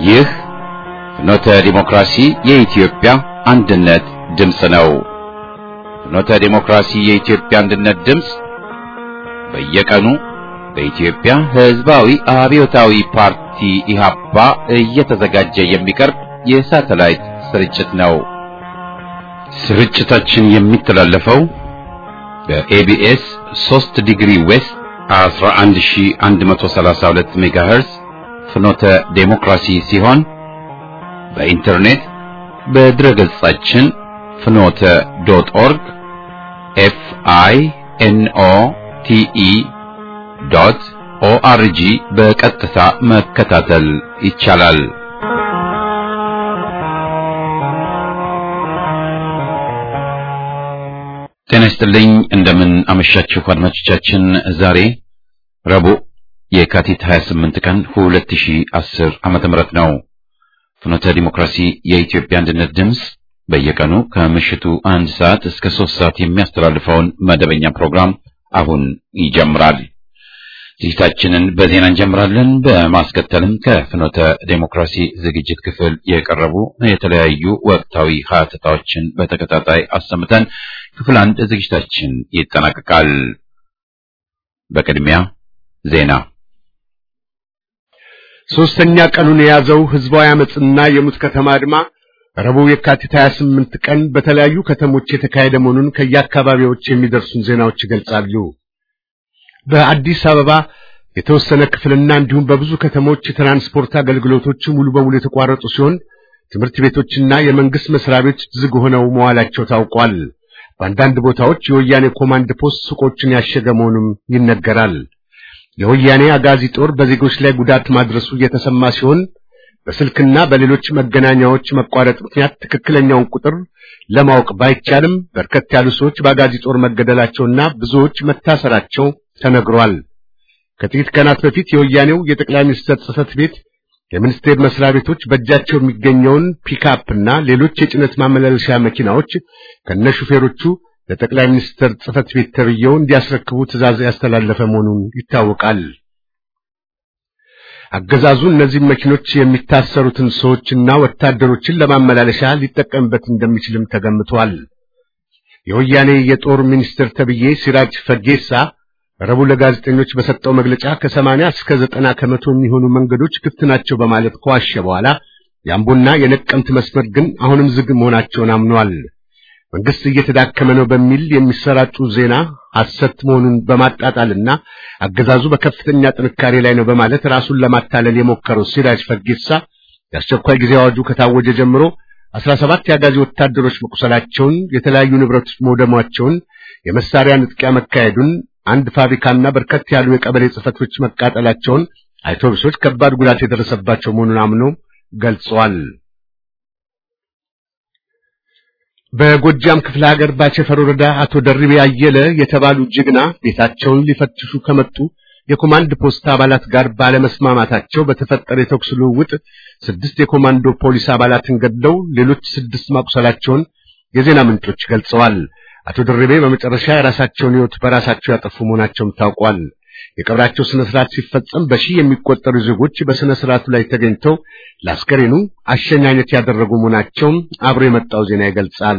ይህ ፍኖተ ዲሞክራሲ የኢትዮጵያ አንድነት ድምፅ ነው። ፍኖተ ዲሞክራሲ የኢትዮጵያ አንድነት ድምፅ በየቀኑ በኢትዮጵያ ሕዝባዊ አብዮታዊ ፓርቲ ኢህአፓ እየተዘጋጀ የሚቀርብ የሳተላይት ስርጭት ነው። ስርጭታችን የሚተላለፈው በኤቢኤስ 3 ዲግሪ ዌስት 11132 ሜጋሄርዝ ፍኖተ ዴሞክራሲ ሲሆን በኢንተርኔት በድረገጻችን ፍኖተ ዶት ኦርግ ኤፍ አይ ኤን ኦ ቲ ኢ ዶት ኦአርጂ በቀጥታ መከታተል ይቻላል። ጤና ይስጥልኝ። እንደምን አመሻችሁ አድማጮቻችን። ዛሬ ረቡዕ የካቲት 28 ቀን 2010 ዓመተ ምህረት ነው። ፍኖተ ዲሞክራሲ የኢትዮጵያ አንድነት ድምፅ በየቀኑ ከምሽቱ አንድ ሰዓት እስከ ሶስት ሰዓት የሚያስተላልፈውን መደበኛ ፕሮግራም አሁን ይጀምራል። ዝግጅታችንን በዜና እንጀምራለን። በማስከተልም ከፍኖተ ዴሞክራሲ ዝግጅት ክፍል የቀረቡ የተለያዩ ወቅታዊ ሀተታዎችን በተከታታይ አሰምተን ክፍል አንድ ዝግጅታችን ይጠናቀቃል። በቅድሚያ ዜና። ሶስተኛ ቀኑን የያዘው ህዝባዊ አመጽና የሙት ከተማ አድማ ረቡዕ የካቲት 28 ቀን በተለያዩ ከተሞች የተካሄደ መሆኑን ከየአካባቢዎች የሚደርሱን ዜናዎች ይገልጻሉ። በአዲስ አበባ የተወሰነ ክፍልና እንዲሁም በብዙ ከተሞች የትራንስፖርት አገልግሎቶች ሙሉ በሙሉ የተቋረጡ ሲሆን ትምህርት ቤቶችና የመንግስት መስሪያ ቤቶች ዝግ ሆነው መዋላቸው ታውቋል። በአንዳንድ ቦታዎች የወያኔ ኮማንድ ፖስት ሱቆችን ያሸገ መሆኑም ይነገራል። የወያኔ አጋዚ ጦር በዜጎች ላይ ጉዳት ማድረሱ እየተሰማ ሲሆን በስልክና በሌሎች መገናኛዎች መቋረጥ ምክንያት ትክክለኛውን ቁጥር ለማወቅ ባይቻልም በርከት ያሉ ሰዎች በአጋዚ ጦር መገደላቸውና ብዙዎች መታሰራቸው ተነግሯል። ከጥቂት ቀናት በፊት የወያኔው የጠቅላይ ሚኒስትር ጽህፈት ቤት የሚኒስቴር መስሪያ ቤቶች በእጃቸው የሚገኘውን ፒክአፕና ሌሎች የጭነት ማመላለሻ መኪናዎች ከነሹፌሮቹ ለጠቅላይ ሚኒስትር ጽህፈት ቤት ተብየው እንዲያስረክቡ ትዕዛዝ ያስተላለፈ መሆኑን ይታወቃል። አገዛዙ እነዚህ መኪኖች የሚታሰሩትን ሰዎችና ወታደሮችን ለማመላለሻ ሊጠቀምበት እንደሚችልም ተገምቷል። የወያኔ የጦር ሚኒስትር ተብዬ ሲራጅ ፈጌሳ ረቡዕ ለጋዜጠኞች በሰጠው መግለጫ ከሰማንያ እስከ ዘጠና ከመቶ የሚሆኑ መንገዶች ክፍት ናቸው በማለት ከዋሸ በኋላ የአምቦና የነቀምት መስመር ግን አሁንም ዝግ መሆናቸውን አምኗል። መንግስት እየተዳከመ ነው በሚል የሚሰራጩ ዜና ሐሰት መሆኑን በማጣጣልና አገዛዙ በከፍተኛ ጥንካሬ ላይ ነው በማለት ራሱን ለማታለል የሞከረው ሲራጅ ፈጌሳ የአስቸኳይ ጊዜ አዋጁ ከታወጀ ጀምሮ አስራ ሰባት የአጋዚ ወታደሮች መቁሰላቸውን፣ የተለያዩ ንብረቶች መውደማቸውን፣ የመሳሪያ ንጥቂያ መካሄዱን አንድ ፋብሪካና በርከት ያሉ የቀበሌ ጽሕፈቶች መቃጠላቸውን፣ አውቶቡሶች ከባድ ጉዳት የደረሰባቸው መሆኑን አምኖ ገልጸዋል። በጎጃም ክፍለ ሀገር ባቸፈር ወረዳ አቶ ደርቤ አየለ የተባሉ ጀግና ቤታቸውን ሊፈትሹ ከመጡ የኮማንድ ፖስት አባላት ጋር ባለመስማማታቸው በተፈጠረ የተኩስ ልውውጥ ስድስት የኮማንዶ ፖሊስ አባላትን ገድለው ሌሎች ስድስት ማቁሰላቸውን የዜና ምንጮች ገልጸዋል። አቶ ደርቤ በመጨረሻ የራሳቸውን ሕይወት በራሳቸው ያጠፉ መሆናቸውም ታውቋል። የቀብራቸው ስነ ስርዓት ሲፈጸም በሺህ የሚቆጠሩ ዜጎች በስነ ስርዓቱ ላይ ተገኝተው ለአስከሬኑ አሸኛኘት ያደረጉ መሆናቸውም አብሮ የመጣው ዜና ይገልጻል።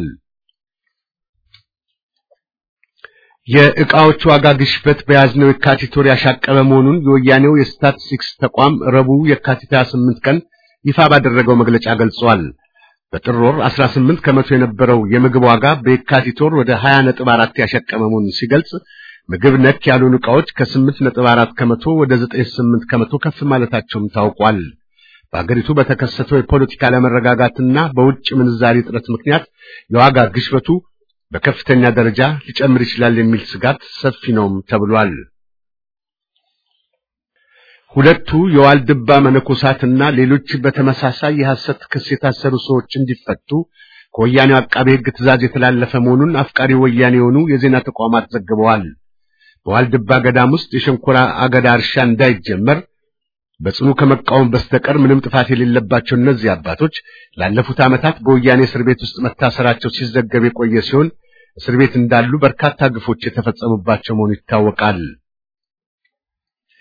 የዕቃዎች ዋጋ ግሽበት በያዝነው የካቲት ወር ያሻቀበ መሆኑን የወያኔው የስታቲስቲክስ ተቋም ረቡዕ የካቲት 28 ቀን ይፋ ባደረገው መግለጫ ገልጿል። በጥር ወር 18 ከመቶ የነበረው የምግብ ዋጋ በየካቲት ወር ወደ 20 ነጥብ 4 ያሻቀበ መሆኑን ሲገልጽ ምግብ ነክ ያልሆኑ ዕቃዎች ከ8 ነጥብ 4 ከመቶ ወደ 9.8 ከመቶ ከፍ ማለታቸውም ታውቋል። በአገሪቱ በተከሰተው የፖለቲካ አለመረጋጋትና በውጭ ምንዛሪ እጥረት ምክንያት የዋጋ ግሽበቱ በከፍተኛ ደረጃ ሊጨምር ይችላል የሚል ስጋት ሰፊ ነውም ተብሏል። ሁለቱ የዋልድባ መነኮሳትና ሌሎች በተመሳሳይ የሐሰት ክስ የታሰሩ ሰዎች እንዲፈቱ ከወያኔው አቃቤ ሕግ ትዕዛዝ የተላለፈ መሆኑን አፍቃሪ ወያኔ የሆኑ የዜና ተቋማት ዘግበዋል። በዋልድባ ገዳም ውስጥ የሸንኮራ አገዳ እርሻ እንዳይጀመር በጽኑ ከመቃወም በስተቀር ምንም ጥፋት የሌለባቸው እነዚህ አባቶች ላለፉት ዓመታት በወያኔ እስር ቤት ውስጥ መታሰራቸው ሲዘገብ የቆየ ሲሆን እስር ቤት እንዳሉ በርካታ ግፎች የተፈጸሙባቸው መሆኑ ይታወቃል።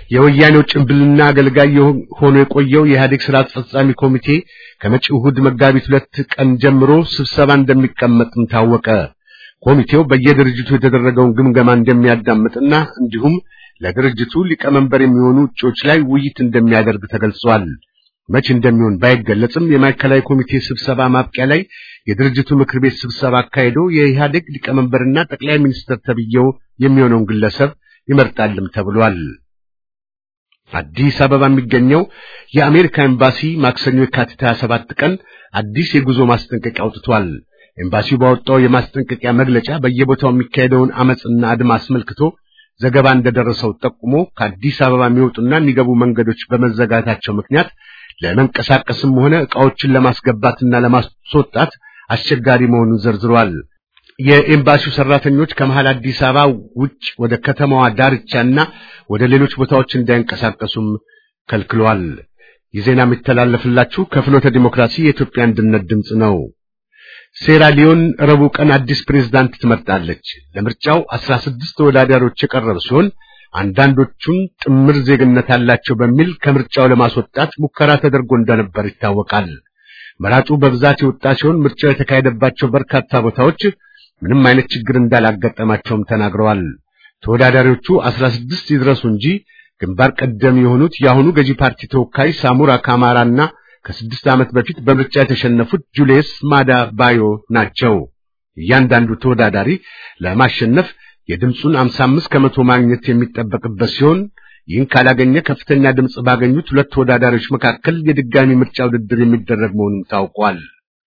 የወያኔው ጭንብልና አገልጋይ ሆኖ የቆየው የኢህአዴግ ስራ አስፈጻሚ ኮሚቴ ከመጪው እሑድ መጋቢት ሁለት ቀን ጀምሮ ስብሰባ እንደሚቀመጥም ታወቀ። ኮሚቴው በየድርጅቱ የተደረገውን ግምገማ እንደሚያዳምጥና እንዲሁም ለድርጅቱ ሊቀመንበር የሚሆኑ እጩዎች ላይ ውይይት እንደሚያደርግ ተገልጿል። መቼ እንደሚሆን ባይገለጽም የማዕከላዊ ኮሚቴ ስብሰባ ማብቂያ ላይ የድርጅቱ ምክር ቤት ስብሰባ አካሂዶ የኢህአዴግ ሊቀመንበርና ጠቅላይ ሚኒስትር ተብዬው የሚሆነውን ግለሰብ ይመርጣልም ተብሏል። አዲስ አበባ የሚገኘው የአሜሪካ ኤምባሲ ማክሰኞ የካቲት 27 ቀን አዲስ የጉዞ ማስጠንቀቂያ አውጥቷል። ኤምባሲው ባወጣው የማስጠንቀቂያ መግለጫ በየቦታው የሚካሄደውን አመጽና አድማ አስመልክቶ ዘገባ እንደደረሰው ጠቁሞ ከአዲስ አበባ የሚወጡና የሚገቡ መንገዶች በመዘጋታቸው ምክንያት ለመንቀሳቀስም ሆነ ዕቃዎችን ለማስገባትና ለማስወጣት አስቸጋሪ መሆኑን ዘርዝሯል። የኤምባሲው ሰራተኞች ከመሃል አዲስ አበባ ውጭ ወደ ከተማዋ ዳርቻና ወደ ሌሎች ቦታዎች እንዳይንቀሳቀሱም ከልክሏል። የዜና የሚተላለፍላችሁ ከፍኖተ ዲሞክራሲ የኢትዮጵያ አንድነት ድምፅ ነው። ሴራሊዮን ረቡዕ ቀን አዲስ ፕሬዝዳንት ትመርጣለች። ለምርጫው አስራ ስድስት ተወዳዳሪዎች የቀረቡ ሲሆን አንዳንዶቹን ጥምር ዜግነት አላቸው በሚል ከምርጫው ለማስወጣት ሙከራ ተደርጎ እንደነበር ይታወቃል። መራጩ በብዛት የወጣ ሲሆን ምርጫው የተካሄደባቸው በርካታ ቦታዎች ምንም አይነት ችግር እንዳላጋጠማቸውም ተናግረዋል። ተወዳዳሪዎቹ አስራ ስድስት ይድረሱ እንጂ ግንባር ቀደም የሆኑት የአሁኑ ገዢ ፓርቲ ተወካይ ሳሙራ ካማራና ከስድስት ዓመት በፊት በምርጫ የተሸነፉት ጁልየስ ማዳ ባዮ ናቸው። እያንዳንዱ ተወዳዳሪ ለማሸነፍ የድምፁን 55 ከመቶ ማግኘት የሚጠበቅበት ሲሆን ይህን ካላገኘ ከፍተኛ ድምፅ ባገኙት ሁለት ተወዳዳሪዎች መካከል የድጋሚ ምርጫ ውድድር የሚደረግ መሆኑን ታውቋል።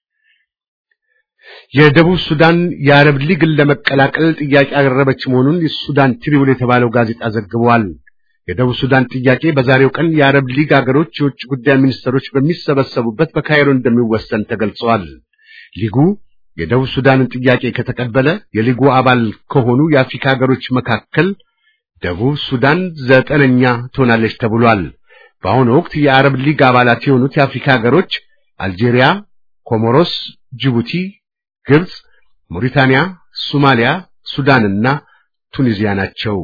የደቡብ ሱዳን የአረብ ሊግን ለመቀላቀል ጥያቄ ያቀረበች መሆኑን የሱዳን ትሪቡን የተባለው ጋዜጣ ዘግቧል። የደቡብ ሱዳን ጥያቄ በዛሬው ቀን የአረብ ሊግ አገሮች የውጭ ጉዳይ ሚኒስትሮች በሚሰበሰቡበት በካይሮ እንደሚወሰን ተገልጿል። ሊጉ የደቡብ ሱዳንን ጥያቄ ከተቀበለ የሊጉ አባል ከሆኑ የአፍሪካ ሀገሮች መካከል ደቡብ ሱዳን ዘጠነኛ ትሆናለች ተብሏል። በአሁኑ ወቅት የአረብ ሊግ አባላት የሆኑት የአፍሪካ ሀገሮች አልጄሪያ፣ ኮሞሮስ፣ ጅቡቲ፣ ግብፅ፣ ሞሪታንያ፣ ሶማሊያ፣ ሱዳንና ቱኒዚያ ናቸው።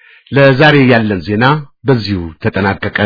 ለዛሬ ያለን ዜና በዚሁ ተጠናቀቀ።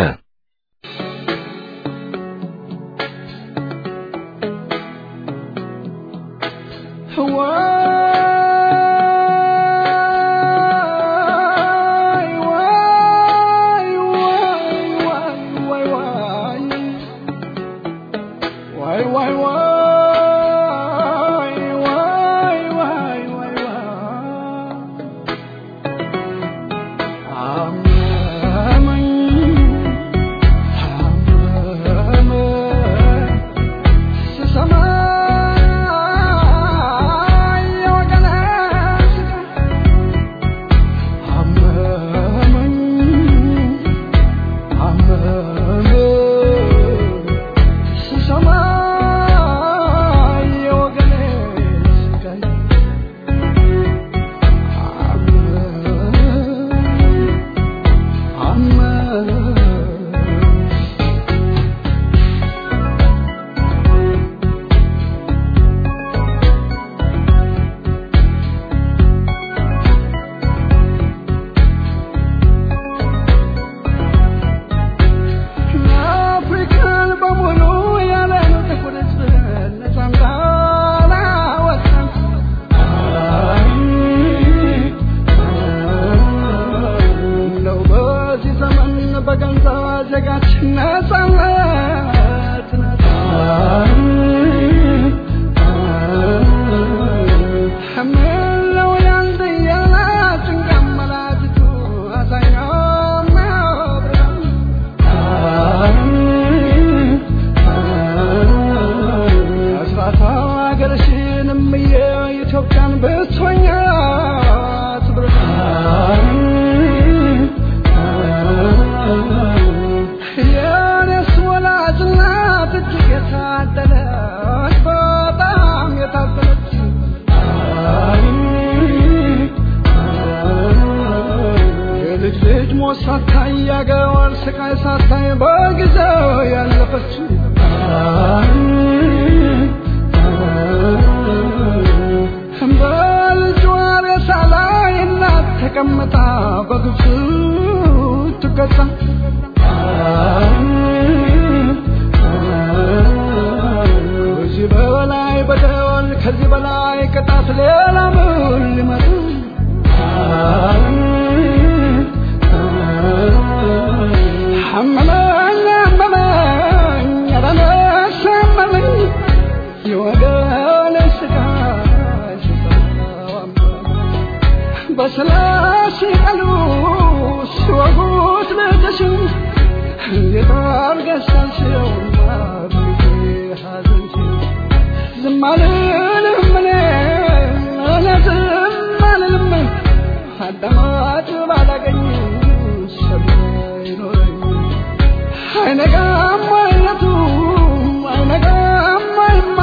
ተቀምጣ በግፍ እንዲቀጣ ከዚህ በላይ በደል ከዚህ በላይ ቅጣት ሌላ ምን ሊመጣ አመመኝ አመመኝ ኧረ ነፍስ አመመኝ የወገን ስጋ ስጋው አመመኝ በስላሴ ቃሉ ሲወጉት ልጅሽን እንዴት አድርገሽ ሳልሽው እናትዬ ሐዘንሽን ዝም አልልም እኔ እኔ ዝም አልልም አዳማጭ ባላገኝ ሰሚ አይኖረኝ አይነጋም አይነቱ አይነጋም አይማ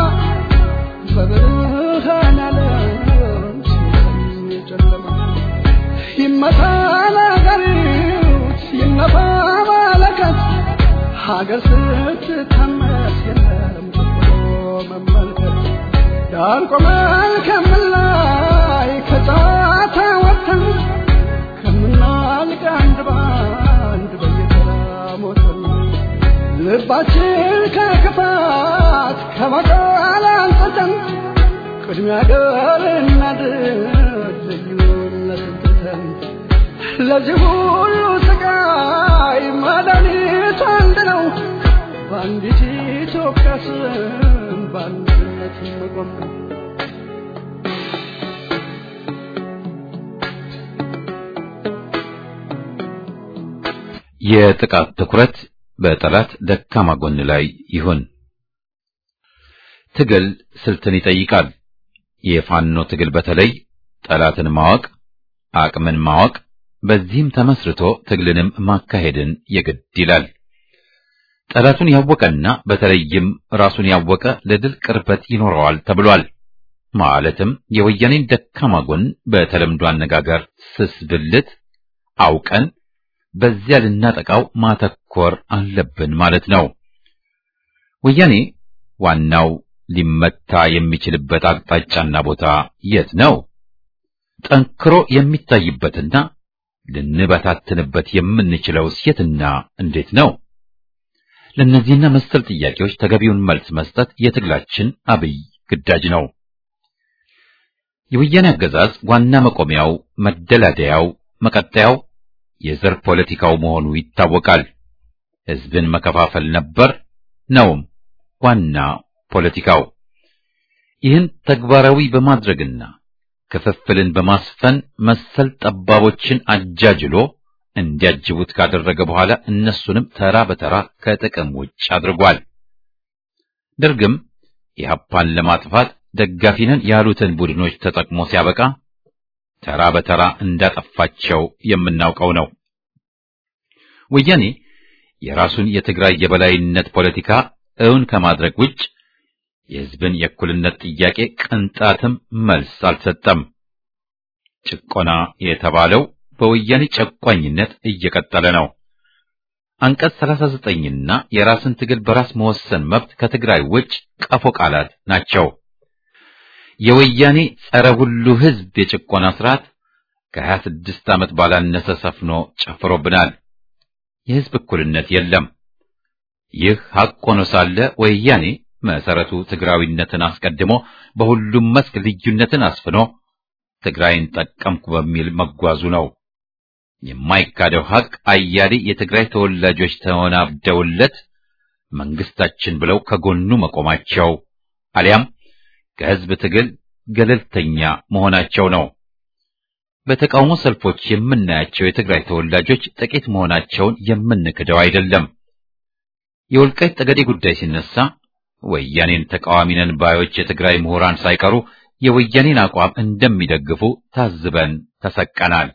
በብርሃን ዓለም ሲሆን ጨለማ ይመታ ነጋሪት ይነፋ መለከት ሀገር ስትታመስ የለም ብሎ መመልከት ዳር ቆመን ከምላይ ከጫታ ወጥተን ከምናልቅ አንድ ባንድ በየተራ ሞተን ልባችን ከክፋት ከበቀል አንጽተን ቅድሚያ ገር እናድር ልዩነትን ትተን ለዚህ ሁሉ ስቃይ መድኃኒቱ አንድ ነው በአንዲት ኢትዮጵያ ስም በአንድነት መቆም ነው የጥቃት ትኩረት በጠላት ደካማ ጎን ላይ ይሁን። ትግል ስልትን ይጠይቃል። የፋኖ ትግል በተለይ ጠላትን ማወቅ፣ አቅምን ማወቅ፣ በዚህም ተመስርቶ ትግልንም ማካሄድን የግድ ይላል። ጠላቱን ያወቀና በተለይም ራሱን ያወቀ ለድል ቅርበት ይኖረዋል ተብሏል። ማለትም የወያኔን ደካማ ጎን በተለምዶ አነጋገር ስስ ብልት አውቀን በዚያ ልናጠቃው ማተኮር አለብን ማለት ነው። ወያኔ ዋናው ሊመታ የሚችልበት አቅጣጫና ቦታ የት ነው? ጠንክሮ የሚታይበትና ልንበታትንበት የምንችለው የትና እንዴት ነው? ለእነዚህና መሰል ጥያቄዎች ተገቢውን መልስ መስጠት የትግላችን አብይ ግዳጅ ነው። የወያኔ አገዛዝ ዋና መቆሚያው፣ መደላደያው፣ መቀጠያው የዘር ፖለቲካው መሆኑ ይታወቃል። ሕዝብን መከፋፈል ነበር ነውም ዋና ፖለቲካው። ይህን ተግባራዊ በማድረግና ክፍፍልን በማስፈን መሰል ጠባቦችን አጃጅሎ እንዲያጅቡት ካደረገ በኋላ እነሱንም ተራ በተራ ከጥቅም ውጭ አድርጓል። ደርግም ኢህአፓን ለማጥፋት ደጋፊ ነን ያሉትን ቡድኖች ተጠቅሞ ሲያበቃ ተራ በተራ እንዳጠፋቸው የምናውቀው ነው። ወያኔ የራሱን የትግራይ የበላይነት ፖለቲካ እውን ከማድረግ ውጭ የሕዝብን የእኩልነት ጥያቄ ቅንጣትም መልስ አልሰጠም። ጭቆና የተባለው በወያኔ ጨቋኝነት እየቀጠለ ነው። አንቀጽ 39ና የራስን ትግል በራስ መወሰን መብት ከትግራይ ውጭ ቀፎ ቃላት ናቸው። የወያኔ ጸረ ሁሉ ሕዝብ የጭቆና ስርዓት ከ26 ዓመት ባላነሰ ሰፍኖ ጨፍሮብናል። የሕዝብ እኩልነት የለም። ይህ ሐቅ ሆኖ ሳለ ወያኔ መሰረቱ ትግራዊነትን አስቀድሞ በሁሉም መስክ ልዩነትን አስፍኖ ትግራይን ጠቀምኩ በሚል መጓዙ ነው። የማይካደው ሐቅ አያሌ የትግራይ ተወላጆች ተወናብደውለት መንግስታችን ብለው ከጎኑ መቆማቸው አሊያም ከሕዝብ ትግል ገለልተኛ መሆናቸው ነው። በተቃውሞ ሰልፎች የምናያቸው የትግራይ ተወላጆች ጥቂት መሆናቸውን የምንክደው አይደለም። የወልቃይት ጠገዴ ጉዳይ ሲነሳ ወያኔን ተቃዋሚ ነን ባዮች የትግራይ ምሁራን ሳይቀሩ የወያኔን አቋም እንደሚደግፉ ታዝበን ተሰቀናል።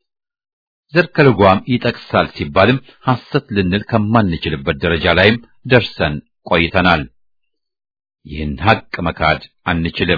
ዘር ከልጓም ይጠቅሳል ሲባልም ሐሰት ልንል ከማንችልበት ደረጃ ላይም ደርሰን ቆይተናል። ይህን ሐቅ መካድ አንችልም።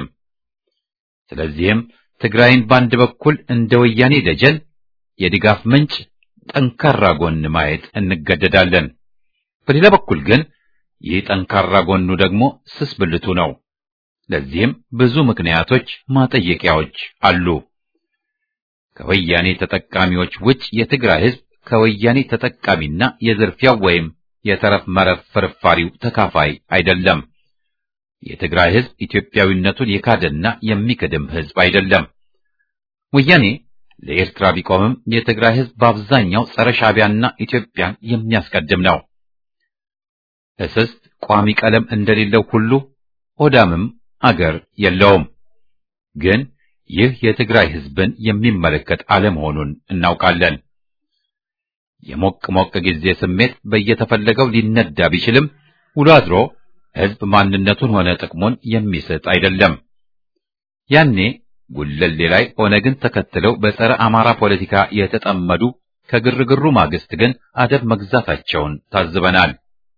ስለዚህም ትግራይን በአንድ በኩል እንደ ወያኔ ደጀን የድጋፍ ምንጭ፣ ጠንካራ ጎን ማየት እንገደዳለን። በሌላ በኩል ግን ይህ ጠንካራ ጎኑ ደግሞ ስስ ብልቱ ነው። ለዚህም ብዙ ምክንያቶች፣ ማጠየቂያዎች አሉ። ከወያኔ ተጠቃሚዎች ውጭ የትግራይ ሕዝብ ከወያኔ ተጠቃሚና የዝርፊያው ወይም የተረፍ መረፍ ፍርፋሪው ተካፋይ አይደለም። የትግራይ ሕዝብ ኢትዮጵያዊነቱን የካደና የሚክድም ሕዝብ አይደለም። ወያኔ ለኤርትራ ቢቆምም የትግራይ ሕዝብ በአብዛኛው ጸረ ሻዕቢያና ኢትዮጵያን የሚያስቀድም ነው። እስስት ቋሚ ቀለም እንደሌለው ሁሉ ኦዳምም አገር የለውም። ግን ይህ የትግራይ ሕዝብን የሚመለከት አለመሆኑን እናውቃለን። የሞቅ ሞቅ ጊዜ ስሜት በየተፈለገው ሊነዳ ቢችልም ውሎ አድሮ ሕዝብ ማንነቱን ሆነ ጥቅሙን የሚስት አይደለም። ያኔ ጉለሌ ላይ ኦነግን ተከትለው በጸረ አማራ ፖለቲካ የተጠመዱ ከግርግሩ ማግስት ግን አደብ መግዛታቸውን ታዝበናል።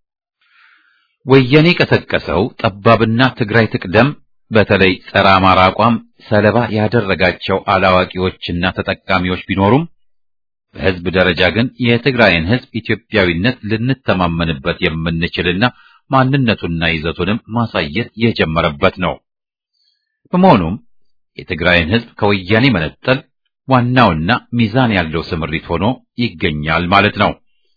ወያኔ ቀሰቀሰው ጠባብና ትግራይ ትቅደም በተለይ ጸረ አማራ አቋም ሰለባ ያደረጋቸው አላዋቂዎችና ተጠቃሚዎች ቢኖሩም በሕዝብ ደረጃ ግን የትግራይን ሕዝብ ኢትዮጵያዊነት ልንተማመንበት የምንችልና ማንነቱንና ይዘቱንም ማሳየት የጀመረበት ነው። በመሆኑም የትግራይን ሕዝብ ከወያኔ መነጠል ዋናውና ሚዛን ያለው ስምሪት ሆኖ ይገኛል ማለት ነው።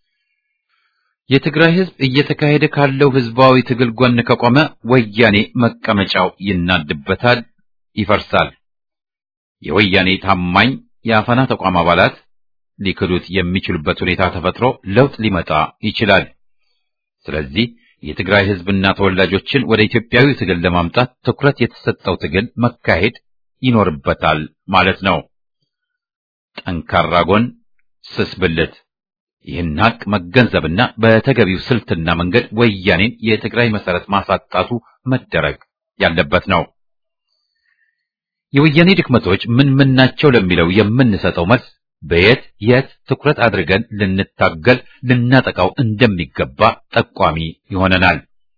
የትግራይ ሕዝብ እየተካሄደ ካለው ሕዝባዊ ትግል ጎን ከቆመ ወያኔ መቀመጫው ይናድበታል፣ ይፈርሳል። የወያኔ ታማኝ የአፈና ተቋም አባላት ሊክዱት የሚችሉበት ሁኔታ ተፈጥሮ ለውጥ ሊመጣ ይችላል። ስለዚህ የትግራይ ሕዝብና ተወላጆችን ወደ ኢትዮጵያዊ ትግል ለማምጣት ትኩረት የተሰጠው ትግል መካሄድ ይኖርበታል ማለት ነው። ጠንካራ ጎን፣ ስስ ብልት ይህን ሀቅ መገንዘብና በተገቢው ስልትና መንገድ ወያኔን የትግራይ መሰረት ማሳጣቱ መደረግ ያለበት ነው። የወያኔ ድክመቶች ምን ምን ናቸው ለሚለው የምንሰጠው መልስ በየት የት ትኩረት አድርገን ልንታገል ልናጠቃው እንደሚገባ ጠቋሚ ይሆነናል።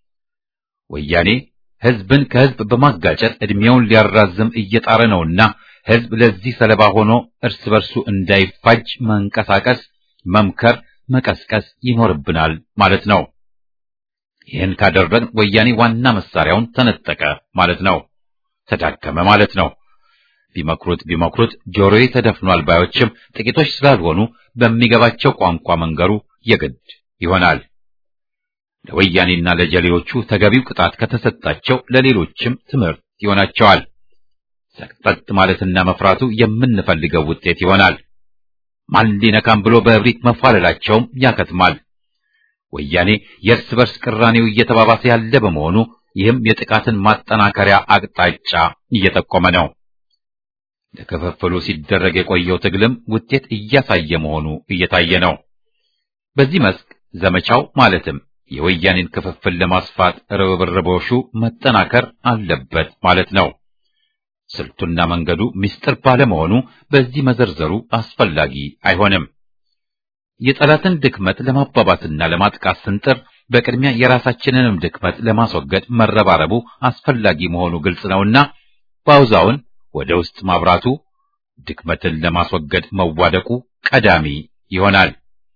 ወያኔ ሕዝብን ከሕዝብ በማጋጨት ዕድሜውን ሊያራዝም እየጣረ ነውና ሕዝብ ለዚህ ሰለባ ሆኖ እርስ በርሱ እንዳይፋጅ መንቀሳቀስ መምከር፣ መቀስቀስ ይኖርብናል ማለት ነው። ይህን ካደረግን ወያኔ ዋና መሳሪያውን ተነጠቀ ማለት ነው፣ ተዳከመ ማለት ነው። ቢመክሩት ቢመክሩት ጆሮዬ ተደፍኗል ባዮችም ጥቂቶች ስላልሆኑ በሚገባቸው ቋንቋ መንገሩ የግድ ይሆናል። ለወያኔና ለጀሌዎቹ ተገቢው ቅጣት ከተሰጣቸው ለሌሎችም ትምህርት ይሆናቸዋል። ሰቅጠጥ ማለትና መፍራቱ የምንፈልገው ውጤት ይሆናል። ማን ሊነካም ብሎ በእብሪት መፋለላቸውም ያከትማል። ወያኔ የእርስ በርስ ቅራኔው እየተባባሰ ያለ በመሆኑ ይህም የጥቃትን ማጠናከሪያ አቅጣጫ እየጠቆመ ነው። ለክፍፍሉ ሲደረግ የቆየው ትግልም ውጤት እያሳየ መሆኑ እየታየ ነው። በዚህ መስክ ዘመቻው ማለትም የወያኔን ክፍፍል ለማስፋት ርብርቦሹ መጠናከር አለበት ማለት ነው። ስልቱና መንገዱ ምስጢር ባለመሆኑ በዚህ መዘርዘሩ አስፈላጊ አይሆንም። የጠላትን ድክመት ለማባባስና ለማጥቃት ስንጥር በቅድሚያ የራሳችንንም ድክመት ለማስወገድ መረባረቡ አስፈላጊ መሆኑ ግልጽ ነውና ባውዛውን ወደ ውስጥ ማብራቱ ድክመትን ለማስወገድ መዋደቁ ቀዳሚ ይሆናል።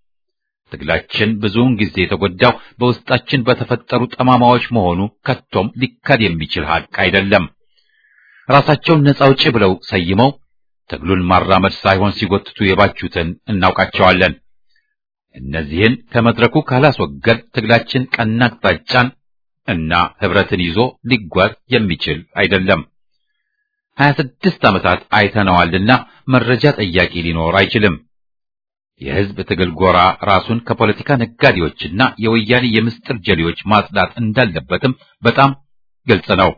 ትግላችን ብዙውን ጊዜ የተጎዳው በውስጣችን በተፈጠሩ ጠማማዎች መሆኑ ከቶም ሊካድ የሚችል ሀቅ አይደለም። ራሳቸውን ነፃ አውጪ ብለው ሰይመው ትግሉን ማራመድ ሳይሆን ሲጎትቱ የባቹትን እናውቃቸዋለን። እነዚህን ከመድረኩ ካላስወገድ ትግላችን ቀና አቅጣጫን እና ህብረትን ይዞ ሊጓዝ የሚችል አይደለም። ሀያ ስድስት ዓመታት አይተነዋልና መረጃ ጠያቂ ሊኖር አይችልም። የህዝብ ትግል ጎራ ራሱን ከፖለቲካ ነጋዴዎችና የወያኔ የምስጢር ጀሌዎች ማጽዳት እንዳለበትም በጣም ግልጽ ነው።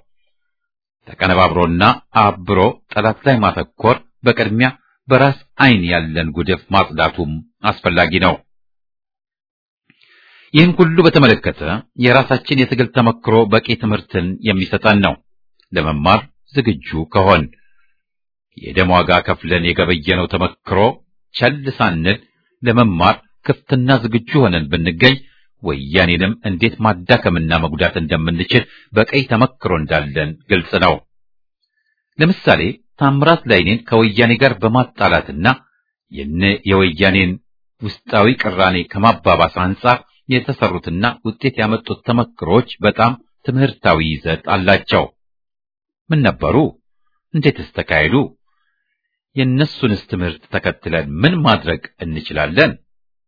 ተቀነባብሮና አብሮ ጠላት ላይ ማተኮር በቅድሚያ በራስ ዓይን ያለን ጉድፍ ማጽዳቱም አስፈላጊ ነው። ይህን ሁሉ በተመለከተ የራሳችን የትግል ተመክሮ በቂ ትምህርትን የሚሰጠን ነው። ለመማር ዝግጁ ከሆን የደም ዋጋ ከፍለን የገበየነው ተመክሮ ቸል ሳንል ለመማር ክፍትና ዝግጁ ሆነን ብንገኝ ወያኔንም እንዴት ማዳከምና መጉዳት እንደምንችል በቀይ ተመክሮ እንዳለን ግልጽ ነው። ለምሳሌ ታምራት ላይኔን ከወያኔ ጋር በማጣላትና የነ የወያኔን ውስጣዊ ቅራኔ ከማባባስ አንጻር የተሰሩትና ውጤት ያመጡት ተመክሮች በጣም ትምህርታዊ ይዘት አላቸው። ምን ነበሩ? እንዴትስ ተካሄዱ? የእነሱንስ ትምህርት ተከትለን ምን ማድረግ እንችላለን?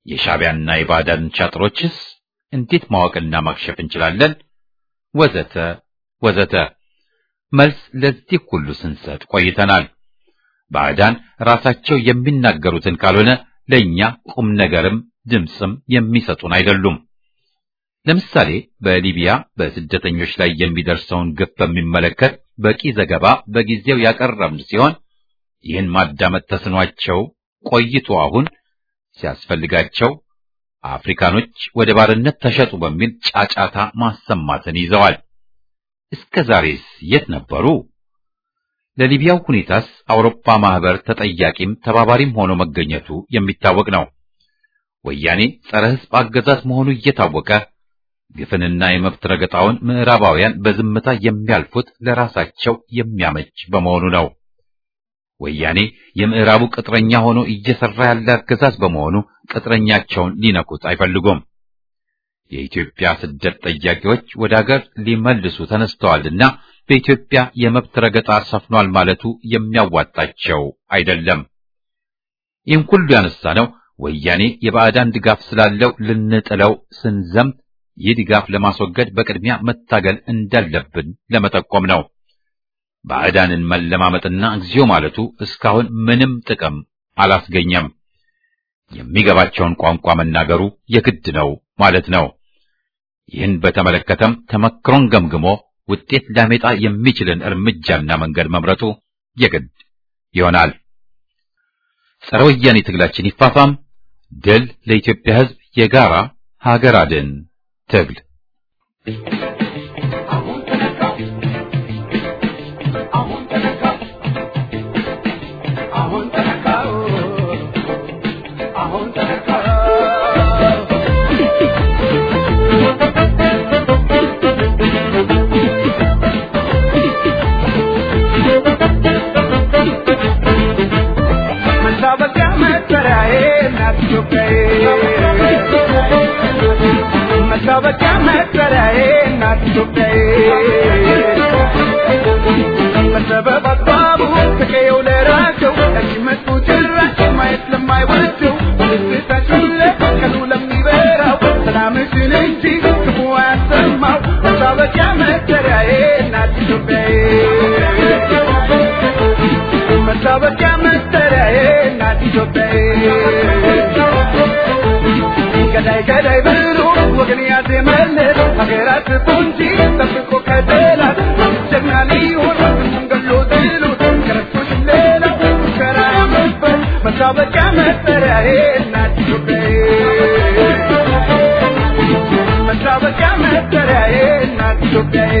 የሻዕቢያና የባዕዳን ሻጥሮችስ እንዴት ማወቅና ማክሸፍ እንችላለን? ወዘተ ወዘተ። መልስ ለዚህ ሁሉ ስንሰጥ ቆይተናል። ባዕዳን ራሳቸው የሚናገሩትን ካልሆነ ለእኛ ቁም ነገርም ድምፅም የሚሰጡን አይደሉም። ለምሳሌ በሊቢያ በስደተኞች ላይ የሚደርሰውን ግፍ በሚመለከት በቂ ዘገባ በጊዜው ያቀረብን ሲሆን ይህን ማዳመጥ ተስኗቸው ቆይቶ አሁን ሲያስፈልጋቸው አፍሪካኖች ወደ ባርነት ተሸጡ በሚል ጫጫታ ማሰማትን ይዘዋል። እስከ ዛሬስ የት ነበሩ? ለሊቢያው ሁኔታስ አውሮፓ ማህበር ተጠያቂም ተባባሪም ሆኖ መገኘቱ የሚታወቅ ነው። ወያኔ ጸረ ሕዝብ አገዛዝ መሆኑ እየታወቀ ግፍንና የመብት ረገጣውን ምዕራባውያን በዝምታ የሚያልፉት ለራሳቸው የሚያመች በመሆኑ ነው። ወያኔ የምዕራቡ ቅጥረኛ ሆኖ እየሰራ ያለ አገዛዝ በመሆኑ ቅጥረኛቸውን ሊነኩት አይፈልጉም። የኢትዮጵያ ስደት ጠያቂዎች ወደ አገር ሊመልሱ ተነስተዋልና በኢትዮጵያ የመብት ረገጣ ሰፍኗል ማለቱ የሚያዋጣቸው አይደለም። ይህም ሁሉ ያነሳ ነው ወያኔ የባዕዳን ድጋፍ ስላለው ልንጥለው ስንዘምት ይህ ድጋፍ ለማስወገድ በቅድሚያ መታገል እንዳለብን ለመጠቆም ነው። ባዕዳንን መለማመጥና እግዚኦ ማለቱ እስካሁን ምንም ጥቅም አላስገኘም። የሚገባቸውን ቋንቋ መናገሩ የግድ ነው ማለት ነው። ይህን በተመለከተም ተመክሮን ገምግሞ ውጤት ሊያመጣ የሚችልን እርምጃና መንገድ መምረጡ የግድ ይሆናል። ጸረ ወያኔ ትግላችን ይፋፋም። ድል ለኢትዮጵያ ሕዝብ የጋራ ሀገር አድን ትግል መታወቂያ መጠሪያዬ እናት ኢትዮጵያዬ በሰበብ አግባቡ ከቀየው ለራቀው ለሚመጡ ጭራሽ ማየት ለማይወደው ደስታችን ለቀኑ ለሚበራው ሰላምሽን እንጂ ክፉ አያሰማው መታወቂያ መጠሪያዬ እናት ኢትዮጵያዬ መታወቂያ መጠሪያዬ እናት ኢትዮጵያዬ ገዳይ ገዳይ ብሎ ወገን ያዜመለት ሀገራት ቁንጂ ጠብቆ ከጠላት ጀግና ሊሆን ስሙን ገሎ ጥሎት ከረቶች ሌላው ሙከራ ያመበት መታወቂያ መጠሪያዬ እናት ኢትዮጵያዬ መታወቂያ መጠሪያዬ እናት ኢትዮጵያዬ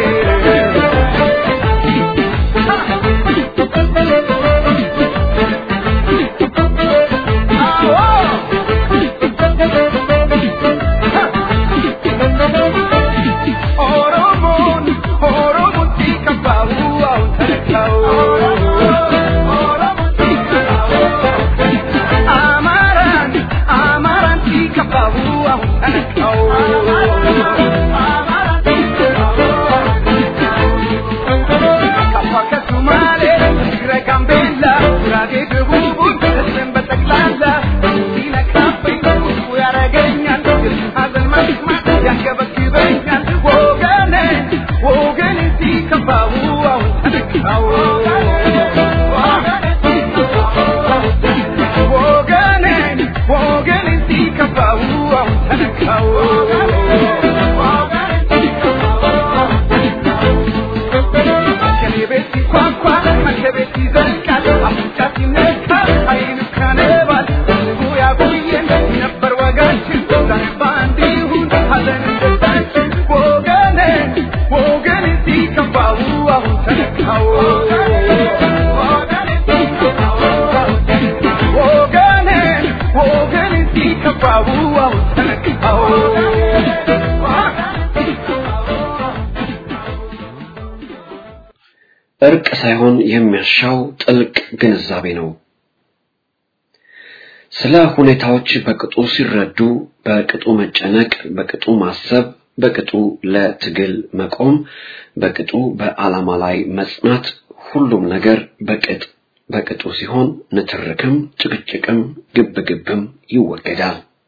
እርቅ ሳይሆን የሚያሻው ጥልቅ ግንዛቤ ነው። ስለ ሁኔታዎች በቅጡ ሲረዱ፣ በቅጡ መጨነቅ፣ በቅጡ ማሰብ፣ በቅጡ ለትግል መቆም፣ በቅጡ በዓላማ ላይ መጽናት፣ ሁሉም ነገር በቅጥ በቅጡ ሲሆን ንትርክም፣ ጭቅጭቅም፣ ግብግብም ይወገዳል።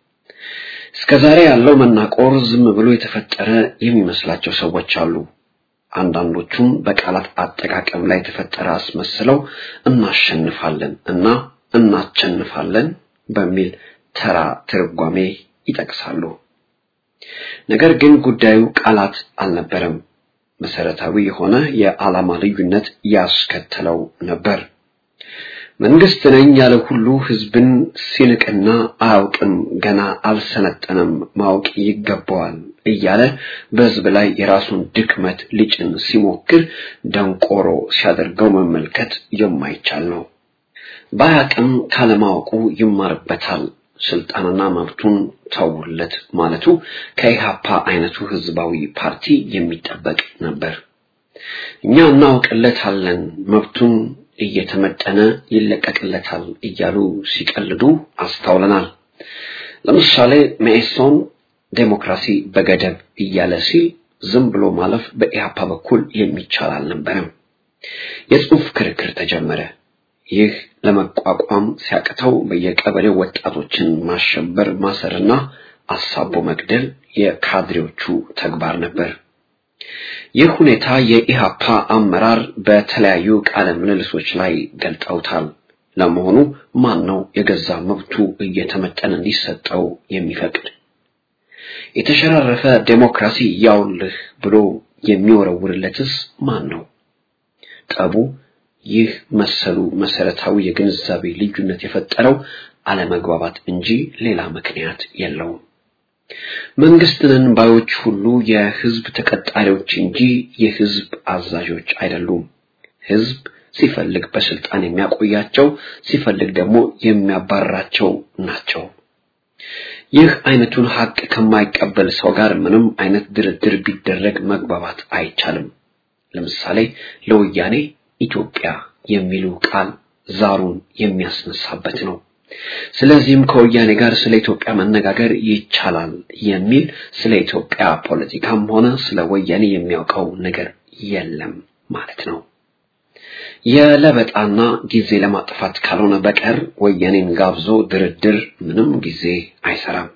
እስከዛሬ ያለው መናቆር ዝም ብሎ የተፈጠረ የሚመስላቸው ሰዎች አሉ። አንዳንዶቹም በቃላት አጠቃቀም ላይ የተፈጠረ አስመስለው እናሸንፋለን እና እናቸንፋለን በሚል ተራ ትርጓሜ ይጠቅሳሉ። ነገር ግን ጉዳዩ ቃላት አልነበረም። መሰረታዊ የሆነ የዓላማ ልዩነት ያስከተለው ነበር። መንግስት ነኝ ያለ ሁሉ ህዝብን ሲንቅና አያውቅም፣ ገና አልሰለጠነም፣ ማወቅ ይገባዋል እያለ በህዝብ ላይ የራሱን ድክመት ሊጭን ሲሞክር ደንቆሮ ሲያደርገው መመልከት የማይቻል ነው። ባያቅም ካለማወቁ ይማርበታል። ስልጣንና መብቱን ተውለት ማለቱ ከኢሃፓ አይነቱ ህዝባዊ ፓርቲ የሚጠበቅ ነበር። እኛ እናውቅለታለን፣ መብቱን እየተመጠነ ይለቀቅለታል እያሉ ሲቀልዱ አስተውለናል። ለምሳሌ መኢሶን ዴሞክራሲ በገደብ እያለ ሲል ዝም ብሎ ማለፍ በኢሃፓ በኩል የሚቻል አልነበረም። የጽሑፍ ክርክር ተጀመረ። ይህ ለመቋቋም ሲያቅተው በየቀበሌው ወጣቶችን ማሸበር፣ ማሰርና አሳቦ መግደል የካድሬዎቹ ተግባር ነበር። ይህ ሁኔታ የኢሃፓ አመራር በተለያዩ ቃለ ምልልሶች ላይ ገልጠውታል። ለመሆኑ ማን ነው የገዛ መብቱ እየተመጠነ እንዲሰጠው የሚፈቅድ? የተሸራረፈ ዴሞክራሲ ያውልህ ብሎ የሚወረውርለትስ ማን ነው? ጠቡ ይህ መሰሉ መሰረታዊ የግንዛቤ ልዩነት የፈጠረው አለመግባባት እንጂ ሌላ ምክንያት የለውም። መንግስትንን ባዮች ሁሉ የህዝብ ተቀጣሪዎች እንጂ የህዝብ አዛዦች አይደሉም። ህዝብ ሲፈልግ በስልጣን የሚያቆያቸው፣ ሲፈልግ ደግሞ የሚያባርራቸው ናቸው። ይህ አይነቱን ሀቅ ከማይቀበል ሰው ጋር ምንም አይነት ድርድር ቢደረግ መግባባት አይቻልም። ለምሳሌ ለወያኔ ኢትዮጵያ የሚሉ ቃል ዛሩን የሚያስነሳበት ነው። ስለዚህም ከወያኔ ጋር ስለ ኢትዮጵያ መነጋገር ይቻላል የሚል ስለ ኢትዮጵያ ፖለቲካም ሆነ ስለ ወያኔ የሚያውቀው ነገር የለም ማለት ነው። የለበጣና ጊዜ ለማጥፋት ካልሆነ በቀር ወያኔን ጋብዞ ድርድር ምንም ጊዜ አይሰራም።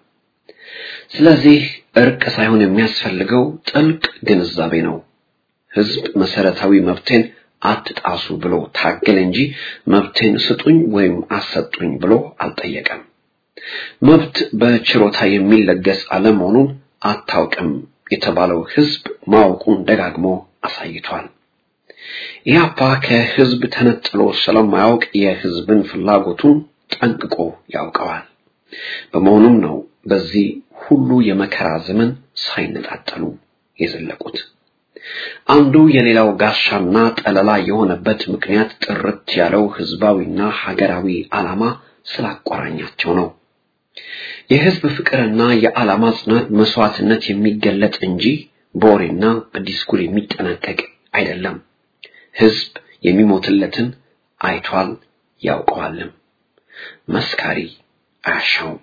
ስለዚህ እርቅ ሳይሆን የሚያስፈልገው ጥልቅ ግንዛቤ ነው። ህዝብ መሰረታዊ መብቴን አትጣሱ ብሎ ታገለ እንጂ መብቴን ስጡኝ ወይም አሰጡኝ ብሎ አልጠየቀም። መብት በችሮታ የሚለገስ አለመሆኑን አታውቅም የተባለው ህዝብ ማወቁን ደጋግሞ አሳይቷል። ኢህአፓ ከህዝብ ተነጥሎ ስለማያውቅ የህዝብን ፍላጎቱን ጠንቅቆ ያውቀዋል። በመሆኑም ነው በዚህ ሁሉ የመከራ ዘመን ሳይነጣጠሉ የዘለቁት። አንዱ የሌላው ጋሻና ጠለላ የሆነበት ምክንያት ጥርት ያለው ህዝባዊና ሀገራዊ ዓላማ ስላቆራኛቸው ነው። የህዝብ ፍቅርና የዓላማ ጽናት መስዋዕትነት የሚገለጥ እንጂ በወሬና በዲስኩር የሚጠናቀቅ አይደለም። ህዝብ የሚሞትለትን አይቷል ያውቀዋልም። መስካሪ አያሻውም።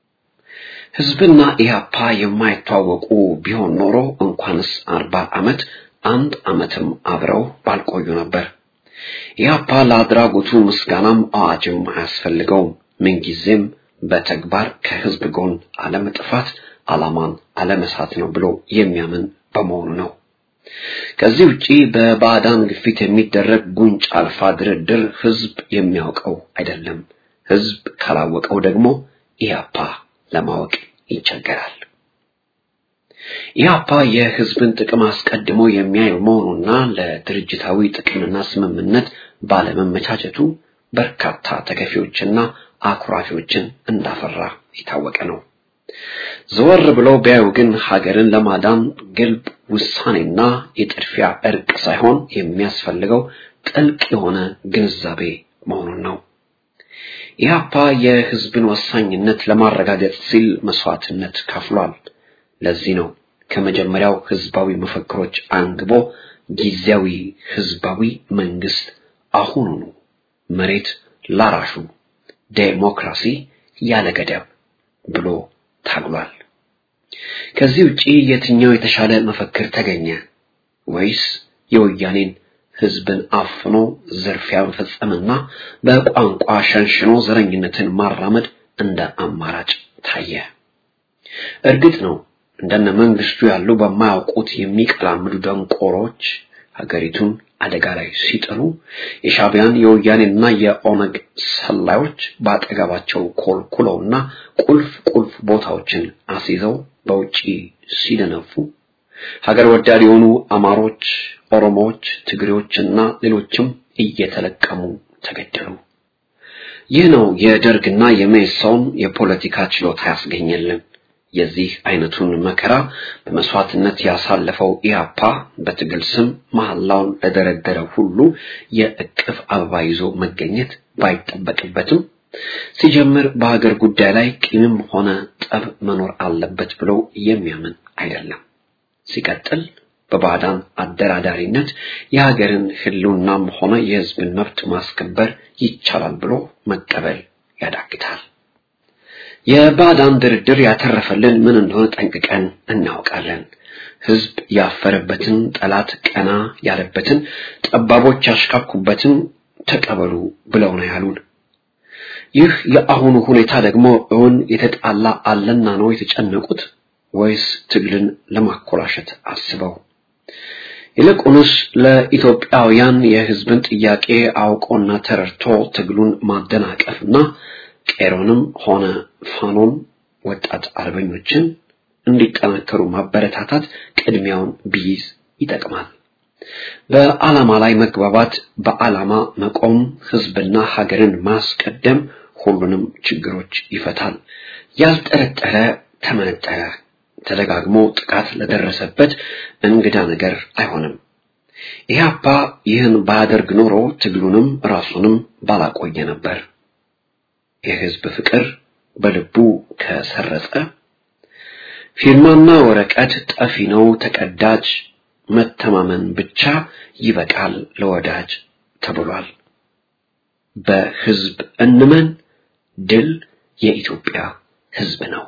ህዝብና ኢህአፓ የማይተዋወቁ ቢሆን ኖሮ እንኳንስ አርባ ዓመት አንድ ዓመትም አብረው ባልቆዩ ነበር። ኢህአፓ ለአድራጎቱ ምስጋናም አዋጅም አያስፈልገውም። ምንጊዜም በተግባር ከህዝብ ጎን አለመጥፋት፣ ዓላማን አለመሳት ነው ብሎ የሚያምን በመሆኑ ነው። ከዚህ ውጪ በባዕዳን ግፊት የሚደረግ ጉንጭ አልፋ ድርድር ህዝብ የሚያውቀው አይደለም። ህዝብ ካላወቀው ደግሞ ኢህአፓ ለማወቅ ይቸገራል። ኢህአፓ የህዝብን ጥቅም አስቀድሞ የሚያይ መሆኑና ለድርጅታዊ ጥቅምና ስምምነት ባለመመቻቸቱ በርካታ ተከፊዎችና አኩራፊዎችን እንዳፈራ የታወቀ ነው። ዘወር ብለው ቢያዩ ግን ሀገርን ለማዳን ግልብ ውሳኔና የጥድፊያ እርቅ ሳይሆን የሚያስፈልገው ጥልቅ የሆነ ግንዛቤ መሆኑን ነው። ኢህአፓ የህዝብን ወሳኝነት ለማረጋገጥ ሲል መስዋዕትነት ከፍሏል። ለዚህ ነው ከመጀመሪያው ህዝባዊ መፈክሮች አንግቦ ጊዜያዊ ህዝባዊ መንግስት አሁኑኑ መሬት ላራሹ ዴሞክራሲ ያለ ገደብ ብሎ ታግሏል። ከዚህ ውጪ የትኛው የተሻለ መፈክር ተገኘ? ወይስ የወያኔን ህዝብን አፍኖ ዝርፊያ መፈጸምና በቋንቋ ሸንሽኖ ዘረኝነትን ማራመድ እንደ አማራጭ ታየ? እርግጥ ነው እንደነ መንግስቱ ያሉ በማያውቁት የሚቀላምዱ ደንቆሮች ሀገሪቱን አደጋ ላይ ሲጥሉ የሻቢያን የወያኔና የኦነግ ሰላዮች በአጠገባቸው ኮልኩለውና ቁልፍ ቁልፍ ቦታዎችን አስይዘው በውጪ ሲደነፉ ሀገር ወዳድ የሆኑ አማሮች፣ ኦሮሞዎች፣ ትግሬዎችና ሌሎችም እየተለቀሙ ተገደሉ። ይህ ነው የደርግና የመኢሶን የፖለቲካ ችሎታ ያስገኘልን። የዚህ አይነቱን መከራ በመስዋዕትነት ያሳለፈው ኢያፓ በትግል ስም መሐላውን ለደረደረ ሁሉ የእቅፍ አበባ ይዞ መገኘት ባይጠበቅበትም ሲጀምር በሀገር ጉዳይ ላይ ቂምም ሆነ ጠብ መኖር አለበት ብሎ የሚያምን አይደለም። ሲቀጥል በባዕዳን አደራዳሪነት የሀገርን ሕልውናም ሆነ የሕዝብን መብት ማስከበር ይቻላል ብሎ መቀበል ያዳግታል። የባዕዳን ድርድር ያተረፈልን ምን እንደሆነ ጠንቅቀን እናውቃለን። ሕዝብ ያፈረበትን፣ ጠላት ቀና ያለበትን፣ ጠባቦች ያሽካኩበትን ተቀበሉ ብለው ነው ያሉን። ይህ የአሁኑ ሁኔታ ደግሞ እውን የተጣላ አለና ነው የተጨነቁት ወይስ ትግልን ለማኮላሸት አስበው? ይልቁንስ ለኢትዮጵያውያን የሕዝብን ጥያቄ አውቆና ተረድቶ ትግሉን ማደናቀፍና ቄሮንም ሆነ ፋኖን ወጣት አርበኞችን እንዲጠናከሩ ማበረታታት ቅድሚያውን ቢይዝ ይጠቅማል። በዓላማ ላይ መግባባት፣ በዓላማ መቆም፣ ሕዝብና ሀገርን ማስቀደም ሁሉንም ችግሮች ይፈታል። ያልጠረጠረ ተመነጠረ ተደጋግሞ ጥቃት ለደረሰበት እንግዳ ነገር አይሆንም። ኢህአፓ ይህን ባያደርግ ኖሮ ትግሉንም ራሱንም ባላቆየ ነበር። የህዝብ ፍቅር በልቡ ከሰረጸ ፊርማና ወረቀት ጠፊ ነው ተቀዳጅ፣ መተማመን ብቻ ይበቃል ለወዳጅ ተብሏል። በህዝብ እንመን፣ ድል የኢትዮጵያ ህዝብ ነው።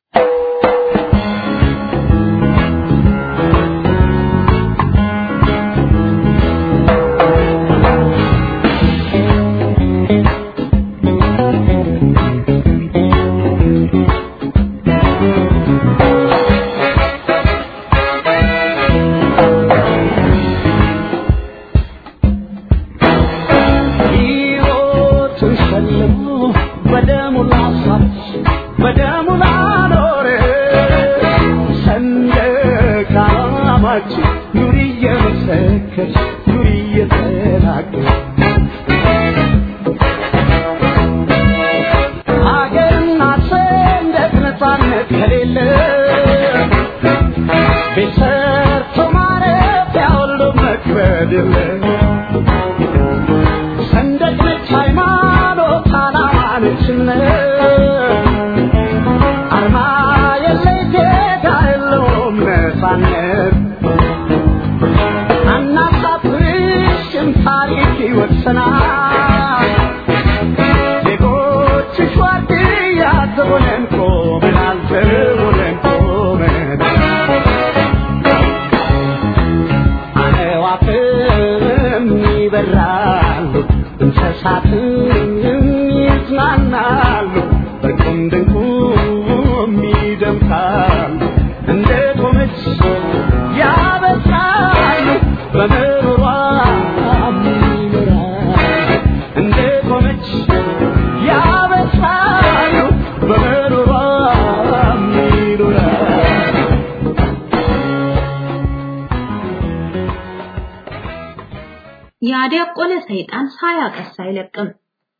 ያደቆለ ሰይጣን ሳያቀስ አይለቅም።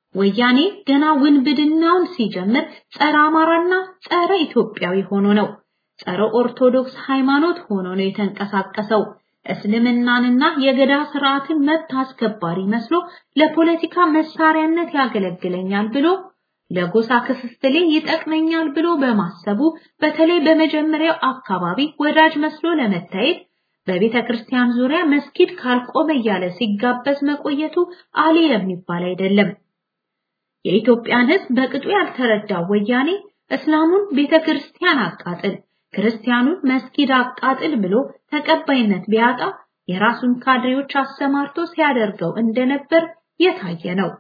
ወያኔ ገና ውንብድናውን ሲጀምር ጸረ አማራና ጸረ ኢትዮጵያዊ ሆኖ ነው። ጸረ ኦርቶዶክስ ሃይማኖት ሆኖ ነው የተንቀሳቀሰው። እስልምናንና የገዳ ስርዓትን መብት አስከባሪ መስሎ ለፖለቲካ መሳሪያነት ያገለግለኛል ብሎ ለጎሳ ክፍፍሌ ይጠቅመኛል ብሎ በማሰቡ በተለይ በመጀመሪያው አካባቢ ወዳጅ መስሎ ለመታየት በቤተ ክርስቲያን ዙሪያ መስጊድ ካልቆመ እያለ ሲጋበዝ መቆየቱ አሊ የሚባል አይደለም። የኢትዮጵያን ሕዝብ በቅጡ ያልተረዳው ወያኔ እስላሙን ቤተ ክርስቲያን አቃጥል፣ ክርስቲያኑን መስጊድ አቃጥል ብሎ ተቀባይነት ቢያጣ የራሱን ካድሬዎች አሰማርቶ ሲያደርገው እንደነበር የታየ ነው።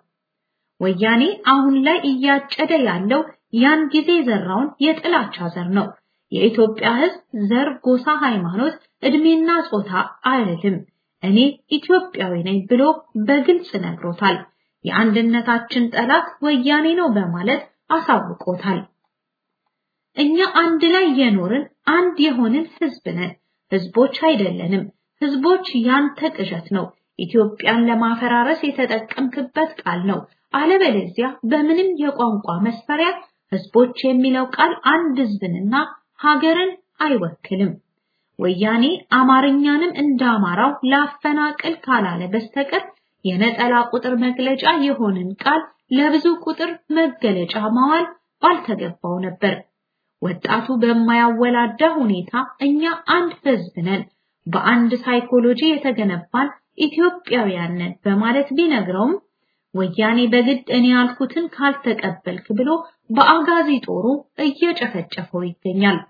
ወያኔ አሁን ላይ እያጨደ ያለው ያን ጊዜ ዘራውን የጥላቻ ዘር ነው። የኢትዮጵያ ህዝብ ዘር፣ ጎሳ፣ ሃይማኖት፣ እድሜና ጾታ አይልም። እኔ ኢትዮጵያዊ ነኝ ብሎ በግልጽ ነግሮታል። የአንድነታችን ጠላት ወያኔ ነው በማለት አሳውቆታል። እኛ አንድ ላይ የኖርን አንድ የሆንን ህዝብ ነን። ህዝቦች አይደለንም። ህዝቦች ያንተ ቅዠት ነው። ኢትዮጵያን ለማፈራረስ የተጠቀምክበት ቃል ነው። አለበለዚያ በምንም የቋንቋ መስፈሪያ ህዝቦች የሚለው ቃል አንድ ህዝብንና ሀገርን አይወክልም። ወያኔ አማርኛንም እንደ አማራው ላፈናቅል ካላለ በስተቀር የነጠላ ቁጥር መግለጫ የሆንን ቃል ለብዙ ቁጥር መገለጫ ማዋል ባልተገባው ነበር። ወጣቱ በማያወላዳ ሁኔታ እኛ አንድ ህዝብ ነን፣ በአንድ ሳይኮሎጂ የተገነባን ኢትዮጵያውያን ነን በማለት ቢነግረውም ወያኔ በግድ እኔ ያልኩትን ካልተቀበልክ ብሎ በአጋዚ ጦሩ እየጨፈጨፈው ይገኛል።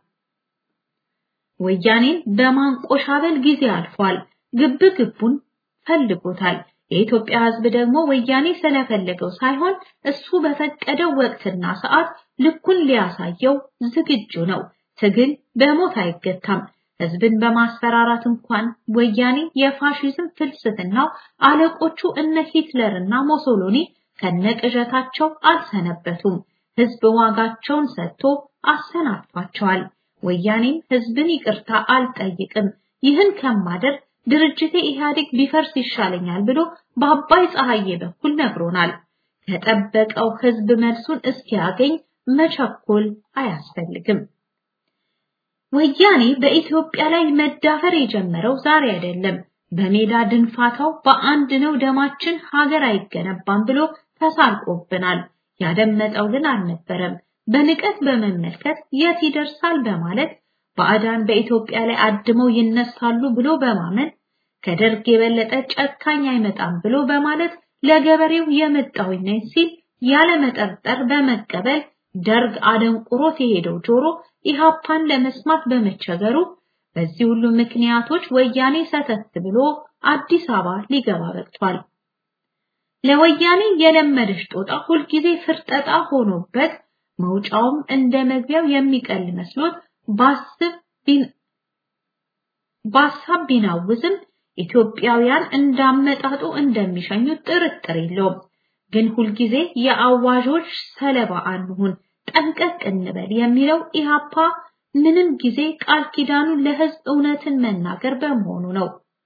ወያኔን በማንቆሻበል ጊዜ አልፏል። ግብ ግቡን ፈልጎታል። የኢትዮጵያ ህዝብ ደግሞ ወያኔ ስለፈለገው ሳይሆን እሱ በፈቀደው ወቅትና ሰዓት ልኩን ሊያሳየው ዝግጁ ነው። ትግል በሞት አይገታም። ህዝብን በማስፈራራት እንኳን ወያኔ የፋሺዝም ፍልስፍናው አለቆቹ እነ ሂትለርና ሞሶሎኒ ከነቅዠታቸው አልሰነበቱም። ህዝብ ዋጋቸውን ሰጥቶ አሰናብቷቸዋል። ወያኔም ህዝብን ይቅርታ አልጠይቅም፣ ይህን ከማደር ድርጅቴ ኢህአዴግ ቢፈርስ ይሻለኛል ብሎ በአባይ ፀሐዬ በኩል ነግሮናል። ከጠበቀው ህዝብ መልሱን እስኪያገኝ መቸኮል አያስፈልግም። ወያኔ በኢትዮጵያ ላይ መዳፈር የጀመረው ዛሬ አይደለም። በሜዳ ድንፋታው በአንድ ነው ደማችን ሀገር አይገነባም ብሎ ተሳልቆብናል። ያደመጠው ግን አልነበረም። በንቀት በመመልከት የት ይደርሳል በማለት ባዕዳን በኢትዮጵያ ላይ አድመው ይነሳሉ ብሎ በማመን ከደርግ የበለጠ ጨካኝ አይመጣም ብሎ በማለት ለገበሬው የመጣሁኝ ነኝ ሲል ያለመጠርጠር በመቀበል ደርግ አደንቁሮት የሄደው ጆሮ ኢሃፓን ለመስማት በመቸገሩ በዚህ ሁሉ ምክንያቶች ወያኔ ሰተት ብሎ አዲስ አበባ ሊገባ በቅቷል። ለወያኔ የለመደች ጦጣ ሁልጊዜ ፍርጠጣ ሆኖበት መውጫውም እንደ መግቢያው የሚቀል መስሎት ባስብ ባሳብ ቢናውዝም ኢትዮጵያውያን እንዳመጣጡ እንደሚሸኙት ጥርጥር የለውም። ግን ሁልጊዜ የአዋዦች ሰለባ አንሁን፣ ጠንቀቅ እንበል የሚለው ኢሃፓ ምንም ጊዜ ቃል ኪዳኑ ለህዝብ እውነትን መናገር በመሆኑ ነው።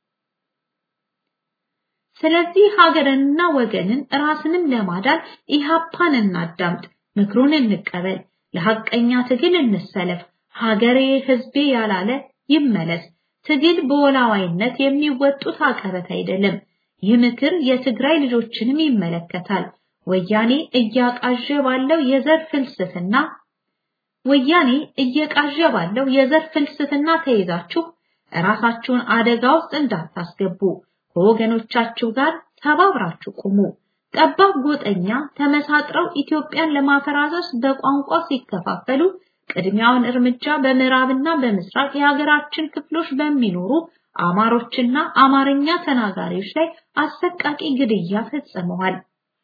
ስለዚህ ሀገርንና ወገንን ራስንም ለማዳን ኢሃፓን እናዳምጥ፣ ምክሩን እንቀበል፣ ለሐቀኛ ትግል እንሰለፍ። ሀገሬ ህዝቤ ያላለ ይመለስ። ትግል በወላዋይነት የሚወጡት አቀበት አይደለም። ይህ ምክር የትግራይ ልጆችንም ይመለከታል። ወያኔ እያቃዠ ባለው የዘር ፍልስፍና ወያኔ እየቃዠ ባለው የዘር ፍልስፍና ተይዛችሁ ራሳችሁን አደጋ ውስጥ እንዳታስገቡ ከወገኖቻችሁ ጋር ተባብራችሁ ቁሙ። ጠባብ ጎጠኛ ተመሳጥረው ኢትዮጵያን ለማፈራረስ በቋንቋ ሲከፋፈሉ ቅድሚያውን እርምጃ በምዕራብና በምስራቅ የሀገራችን ክፍሎች በሚኖሩ አማሮችና አማርኛ ተናጋሪዎች ላይ አሰቃቂ ግድያ ፈጽመዋል።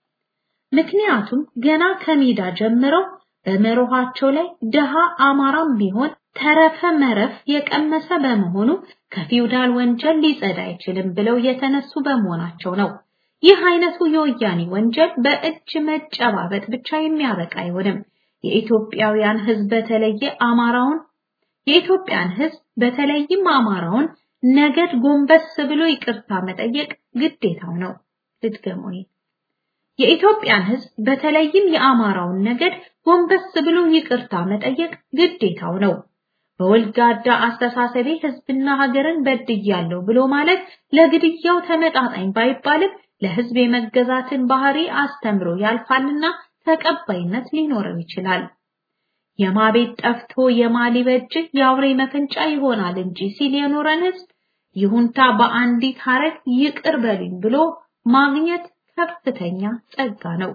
ምክንያቱም ገና ከሜዳ ጀምረው በመርኋቸው ላይ ደሃ አማራም ቢሆን ተረፈ መረፍ የቀመሰ በመሆኑ ከፊውዳል ወንጀል ሊጸዳ አይችልም ብለው የተነሱ በመሆናቸው ነው። ይህ አይነቱ የወያኔ ወንጀል በእጅ መጨባበጥ ብቻ የሚያበቃ አይሆንም። የኢትዮጵያውያን ሕዝብ በተለየ አማራውን የኢትዮጵያን ሕዝብ በተለይም አማራውን ነገድ ጎንበስ ብሎ ይቅርታ መጠየቅ ግዴታው ነው። ልድገሙኝ። የኢትዮጵያን ሕዝብ በተለይም የአማራውን ነገድ ጎንበስ ብሎ ይቅርታ መጠየቅ ግዴታው ነው። በወልጋዳ አስተሳሰቤ ሕዝብና ሀገርን በድያለሁ ብሎ ማለት ለግድያው ተመጣጣኝ ባይባልም ለሕዝብ የመገዛትን ባህሪ አስተምሮ ያልፋልና ተቀባይነት ሊኖረው ይችላል። የማቤት ጠፍቶ የማሊበጅ የአውሬ መፈንጫ ይሆናል እንጂ ሲል የኖረን ሕዝብ ይሁንታ በአንዲት ሀረግ ይቅር በሉኝ ብሎ ማግኘት ከፍተኛ ጸጋ ነው።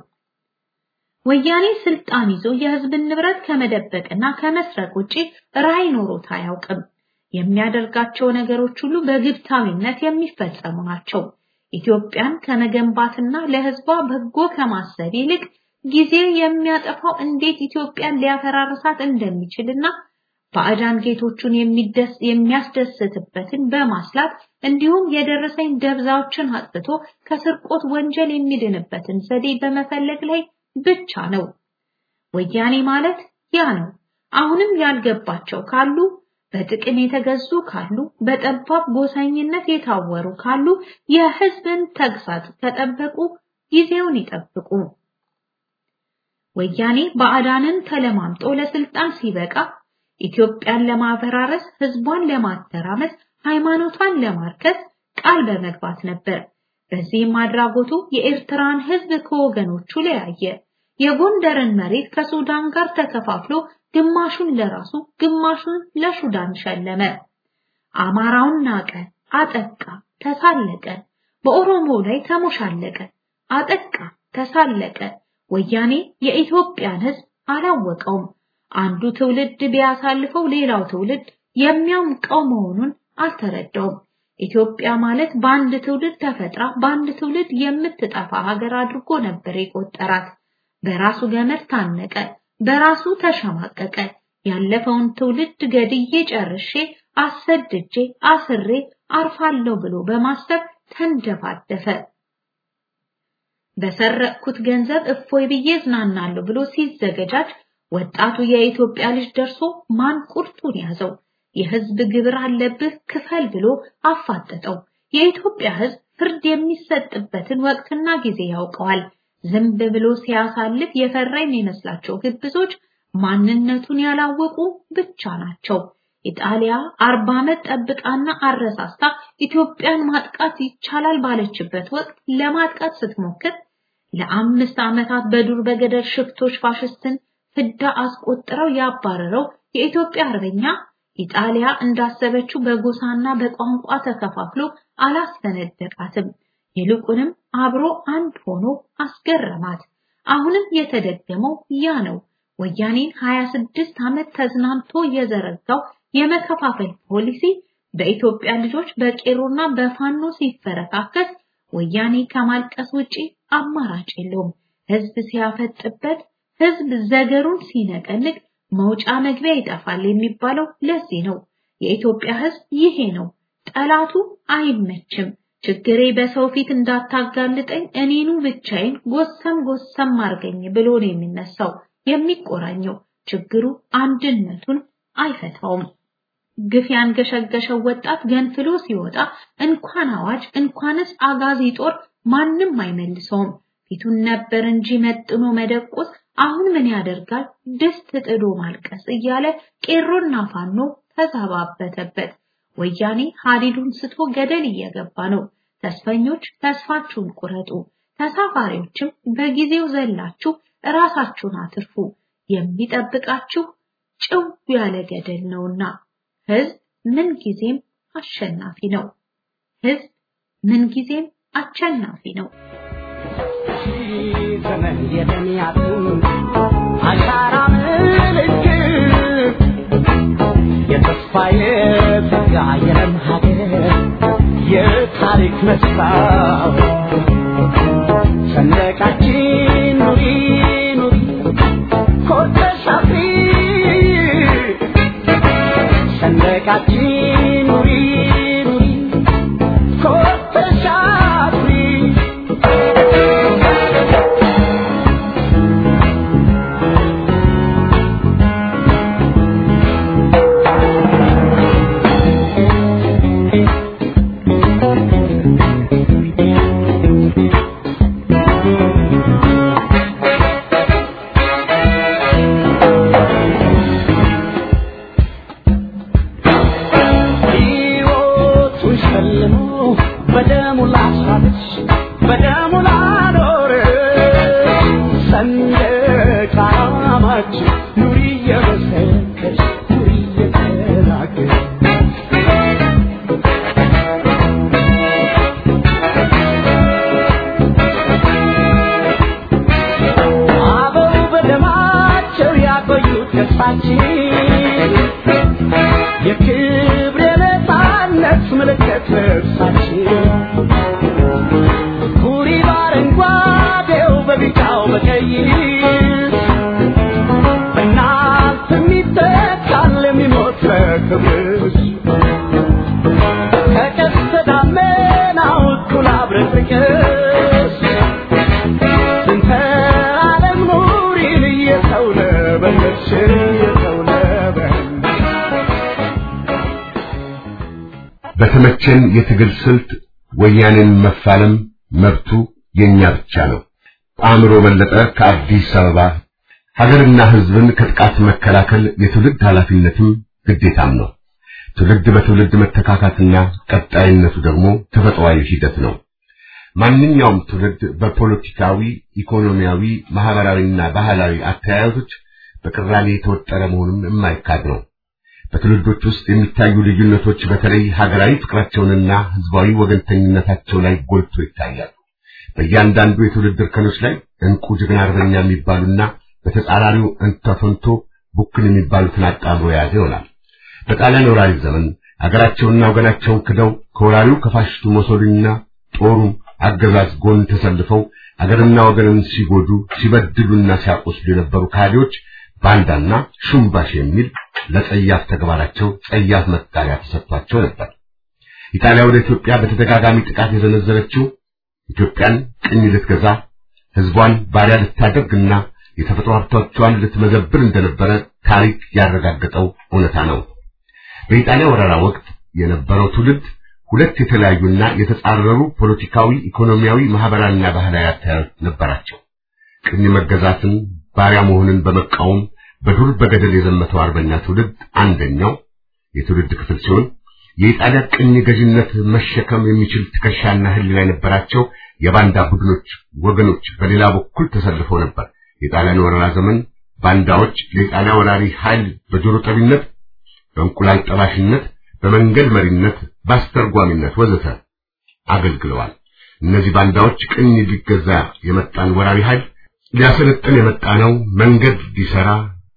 ወያኔ ስልጣን ይዞ የህዝብን ንብረት ከመደበቅና ከመስረቅ ውጪ ራዕይ ኖሮት አያውቅም። የሚያደርጋቸው ነገሮች ሁሉ በግብታዊነት የሚፈጸሙ ናቸው። ኢትዮጵያን ከመገንባትና ለህዝቧ በጎ ከማሰብ ይልቅ ጊዜ የሚያጠፋው እንዴት ኢትዮጵያን ሊያፈራርሳት እንደሚችልና ባዕዳን ጌቶቹን የሚደስ የሚያስደስትበትን በማስላት እንዲሁም የደረሰኝ ደብዛዎችን አጥፍቶ ከስርቆት ወንጀል የሚድንበትን ዘዴ በመፈለግ ላይ ብቻ ነው። ወያኔ ማለት ያ ነው። አሁንም ያልገባቸው ካሉ በጥቅም የተገዙ ካሉ በጠባብ ጎሳኝነት የታወሩ ካሉ የህዝብን ተግሳጽ ከጠበቁ ጊዜውን ይጠብቁ። ወያኔ ባዕዳንን ተለማምጦ ለስልጣን ሲበቃ ኢትዮጵያን ለማፈራረስ፣ ህዝቧን ለማተራመስ፣ ሃይማኖቷን ለማርከስ ቃል በመግባት ነበር። በዚህም አድራጎቱ የኤርትራን ህዝብ ከወገኖቹ ለያየ። የጎንደርን መሬት ከሱዳን ጋር ተከፋፍሎ ግማሹን ለራሱ ግማሹን ለሱዳን ሸለመ። አማራውን ናቀ፣ አጠቃ፣ ተሳለቀ። በኦሮሞ ላይ ተሞሻለቀ፣ አጠቃ፣ ተሳለቀ። ወያኔ የኢትዮጵያን ህዝብ አላወቀውም። አንዱ ትውልድ ቢያሳልፈው ሌላው ትውልድ የሚያምቀው መሆኑን አልተረዳውም። ኢትዮጵያ ማለት በአንድ ትውልድ ተፈጥራ በአንድ ትውልድ የምትጠፋ ሀገር አድርጎ ነበር የቆጠራት። በራሱ ገመድ ታነቀ፣ በራሱ ተሸማቀቀ። ያለፈውን ትውልድ ገድዬ ጨርሼ አሰድጄ አስሬ አርፋለሁ ብሎ በማሰብ ተንደፋደፈ። በሰረቅኩት ገንዘብ እፎይ ብዬ እዝናናለሁ ብሎ ሲዘገጃጅ ወጣቱ የኢትዮጵያ ልጅ ደርሶ ማን ቁርጡን ያዘው። የህዝብ ግብር አለብህ ክፈል ብሎ አፋጠጠው። የኢትዮጵያ ህዝብ ፍርድ የሚሰጥበትን ወቅትና ጊዜ ያውቀዋል። ዝም ብሎ ሲያሳልፍ የፈራ የሚመስላቸው ግብዞች ማንነቱን ያላወቁ ብቻ ናቸው። ኢጣሊያ አርባ ዓመት ጠብቃና አረሳስታ ኢትዮጵያን ማጥቃት ይቻላል ባለችበት ወቅት ለማጥቃት ስትሞክር ለአምስት ዓመታት በዱር በገደል ሽፍቶች ፋሽስትን ፍዳ አስቆጥረው ያባረረው የኢትዮጵያ አርበኛ ኢጣሊያ እንዳሰበችው በጎሳና በቋንቋ ተከፋፍሎ አላስፈነደቃትም። ይልቁንም አብሮ አንድ ሆኖ አስገረማት። አሁንም የተደገመው ያ ነው። ወያኔን 26 ዓመት ተዝናንቶ የዘረጋው የመከፋፈል ፖሊሲ በኢትዮጵያ ልጆች በቄሮና በፋኖ ሲፈረካከስ ወያኔ ከማልቀስ ውጪ አማራጭ የለውም። ህዝብ ሲያፈጥበት፣ ህዝብ ዘገሩን ሲነቀንቅ መውጫ መግቢያ ይጠፋል የሚባለው ለዚህ ነው። የኢትዮጵያ ህዝብ ይሄ ነው። ጠላቱ አይመችም። ችግሬ በሰው ፊት እንዳታጋልጠኝ እኔኑ ብቻዬን ጎሰም ጎሰም አርገኝ ብሎ ነው የሚነሳው የሚቆራኘው። ችግሩ አንድነቱን አይፈታውም። ግፍ ያንገሸገሸው ወጣት ገንፍሎ ሲወጣ እንኳን አዋጅ እንኳንስ አጋዚ ጦር ማንም አይመልሰውም። ፊቱን ነበር እንጂ መጥኖ መደቆስ አሁን ምን ያደርጋል ድስት ጥዶ ማልቀስ እያለ ቄሮና ፋኖ ተዛባበተበት። ወያኔ ሀዲዱን ስቶ ገደል እየገባ ነው። ተስፈኞች ተስፋችሁን ቁረጡ፣ ተሳፋሪዎችም በጊዜው ዘላችሁ ራሳችሁን አትርፉ። የሚጠብቃችሁ ጭው ያለ ገደል ነውና። ህዝብ ምን ጊዜም አሸናፊ ነው። ህዝብ ምን ጊዜም አሸናፊ ነው። ዘመን የደሚያቱ አሻራ ምልክት የተስፋዬ ጸጋ የለም ሀገር የታሪክ መስታወት ሰንደቃችን ኑሪ ኑሪ ኮርተሽ አፍሪ ሰንደቃችን ኑሪ ኑሪ ኮርተሽ አፍሪ ሕይወቱን ሸልሞ በደሙ ላሳለች በደሙ ላኖረ ሰንደቅ ዓላማችን ኑሪ እየመሰከች ኑሪ እየተናገር አበው በደማቸው ያቆዩት ተስፋችን የክብር የነፃነት ምልክት ልብሳችን ኩሪ በአረንጓዴው በቢጫው በቀይ በእናንተ የሚተካል የሚሞት በተመቸን የትግል ስልት ወያኔን መፋለም መብቱ የኛ ብቻ ነው። አእምሮ በለጠ ከአዲስ አበባ። ሀገርና ሕዝብን ከጥቃት መከላከል የትውልድ ኃላፊነትም ግዴታም ነው። ትውልድ በትውልድ መተካካትና ቀጣይነቱ ደግሞ ተፈጥሯዊ ሂደት ነው። ማንኛውም ትውልድ በፖለቲካዊ፣ ኢኮኖሚያዊ፣ ማህበራዊና ባህላዊ አተያየቶች በቅራኔ የተወጠረ መሆኑም የማይካድ ነው። በትውልዶች ውስጥ የሚታዩ ልዩነቶች በተለይ ሀገራዊ ፍቅራቸውንና ህዝባዊ ወገንተኝነታቸው ላይ ጎልቶ ይታያሉ። በእያንዳንዱ የትውልድ እርከኖች ላይ እንቁ ጀግና አርበኛ የሚባሉና በተጻራሪው እንተፈንቶ ቡክን የሚባሉትን አጣምሮ የያዘ ይሆናል። በጣሊያን ወራሪ ዘመን አገራቸውንና ወገናቸውን ክደው ከወራሪው ከፋሽስቱ ሞሶሊኒና ጦሩም አገዛዝ ጎን ተሰልፈው አገርና ወገንን ሲጎዱ ሲበድሉና ሲያቆስሉ የነበሩ ካዲዎች ባንዳና ሹምባሽ የሚል ለጸያፍ ተግባራቸው ጸያፍ መጣሪያ ተሰጥቷቸው ነበር። ኢጣሊያ ወደ ኢትዮጵያ በተደጋጋሚ ጥቃት የዘነዘረችው ኢትዮጵያን ቅኝ ልትገዛ ህዝቧን ባሪያ ልታደርግና የተፈጥሮ ሀብቶቿን ልትመዘብር እንደነበረ ታሪክ ያረጋገጠው እውነታ ነው። በኢጣሊያ ወረራ ወቅት የነበረው ትውልድ ሁለት የተለያዩና የተጻረሩ ፖለቲካዊ፣ ኢኮኖሚያዊ፣ ማህበራዊና ባህላዊ አተያዮች ነበራቸው። ቅኝ መገዛትን ባሪያ መሆንን በመቃወም በዱር በገደል የዘመተው አርበኛ ትውልድ አንደኛው የትውልድ ክፍል ሲሆን የኢጣሊያ ቅኝ ገዥነት መሸከም የሚችል ትከሻና ህሊና የነበራቸው የባንዳ ቡድኖች ወገኖች በሌላ በኩል ተሰልፈው ነበር። የጣሊያን ወረራ ዘመን ባንዳዎች ለኢጣሊያ ወራሪ ኃይል በጆሮ ጠቢነት፣ በእንቁላል ጠባሽነት፣ በመንገድ መሪነት፣ በአስተርጓሚነት ወዘተ አገልግለዋል። እነዚህ ባንዳዎች ቅኝ ሊገዛ የመጣን ወራሪ ኃይል ሊያሰለጥን የመጣ ነው፣ መንገድ ሊሰራ